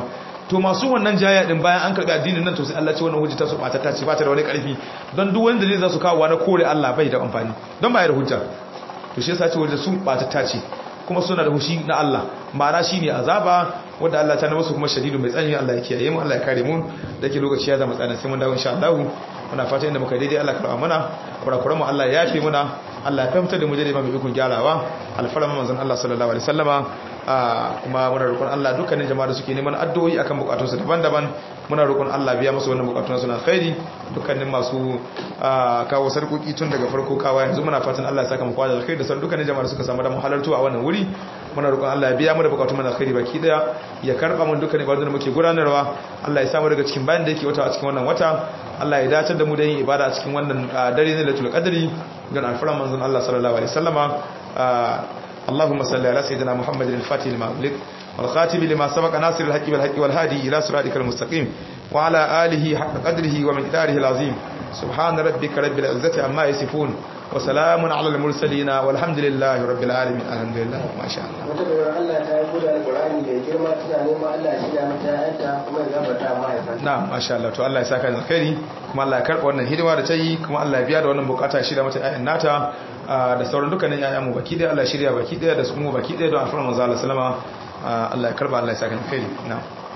[SPEAKER 2] to masu wannan jaya din bayan an karbi addinin nan to sai Allah ce wannan hujja ta su bata ta ce bata da wani karfi don duk wanda zai za su kawo na kore Allah bai da amfani don ba ya da hujja to shi yasa ce hujja su bata ta ce kuma suna da hushi na Allah ma'ana shine azaba wanda Allah ta na musu kuma shadidu mai tsanani Allah ya kiyaye mu Allah ya kare mu da ke lokaci ya zama tsana sai mun dawo insha Allah muna fata inda muka daidai Allah karba mana kurakuran mu Allah ya yafe muna Allah ya fahimtar da mu daidai ba mu ikon gyarawa alfarma manzon Allah sallallahu alaihi wasallama kuma muna roƙon Allah dukkanin jama'a da suke neman addu'o'i akan bukatunsu daban-daban muna roƙon Allah biya musu wannan bukatun suna khairi dukkanin masu kawo sarkoki tun daga farko kawa yanzu muna fatan Allah ya saka mu kwada alkhairi da san dukkanin jama'a da suka samu da halartu a wannan wuri muna roƙon Allah ya biya mu da bukatun mu da alkhairi baki daya ya karba mu dukkanin ibadun da muke gudanarwa Allah ya samu daga cikin bayan da yake wata a cikin wannan wata Allah ya dace da mu da yin ibada a cikin wannan dare ne Lailatul Qadri gan alfaran manzon Allah sallallahu alaihi wasallama اللهم صل على سيدنا محمد الفاتح لما أغلق والخاتم لما سبق ناصر الحق بالحق والهادي إلى صراطك المستقيم وعلى آله حق قدره ومقداره العظيم سبحان ربك رب العزة عما يصفون وسلام على المرسلين والحمد لله رب العالمين الحمد لله ما شاء الله
[SPEAKER 3] wata bayar Allah ta yi gudu alƙur'ani da girma tana neman Allah ya shirya mata yanta kuma ya gafarta mahaifanta
[SPEAKER 2] na'am masha Allah to Allah ya saka da alkhairi kuma Allah ya karba wannan hidima da ta yi kuma Allah ya biya da wannan bukata shirya mata ƴaƴan nata da sauran dukkanin ƴaƴan mu baki daya Allah ya shirya baki daya da su mu baki daya don alfarma manzo Allah sallama Allah ya karba Allah ya saka alkhairi na'am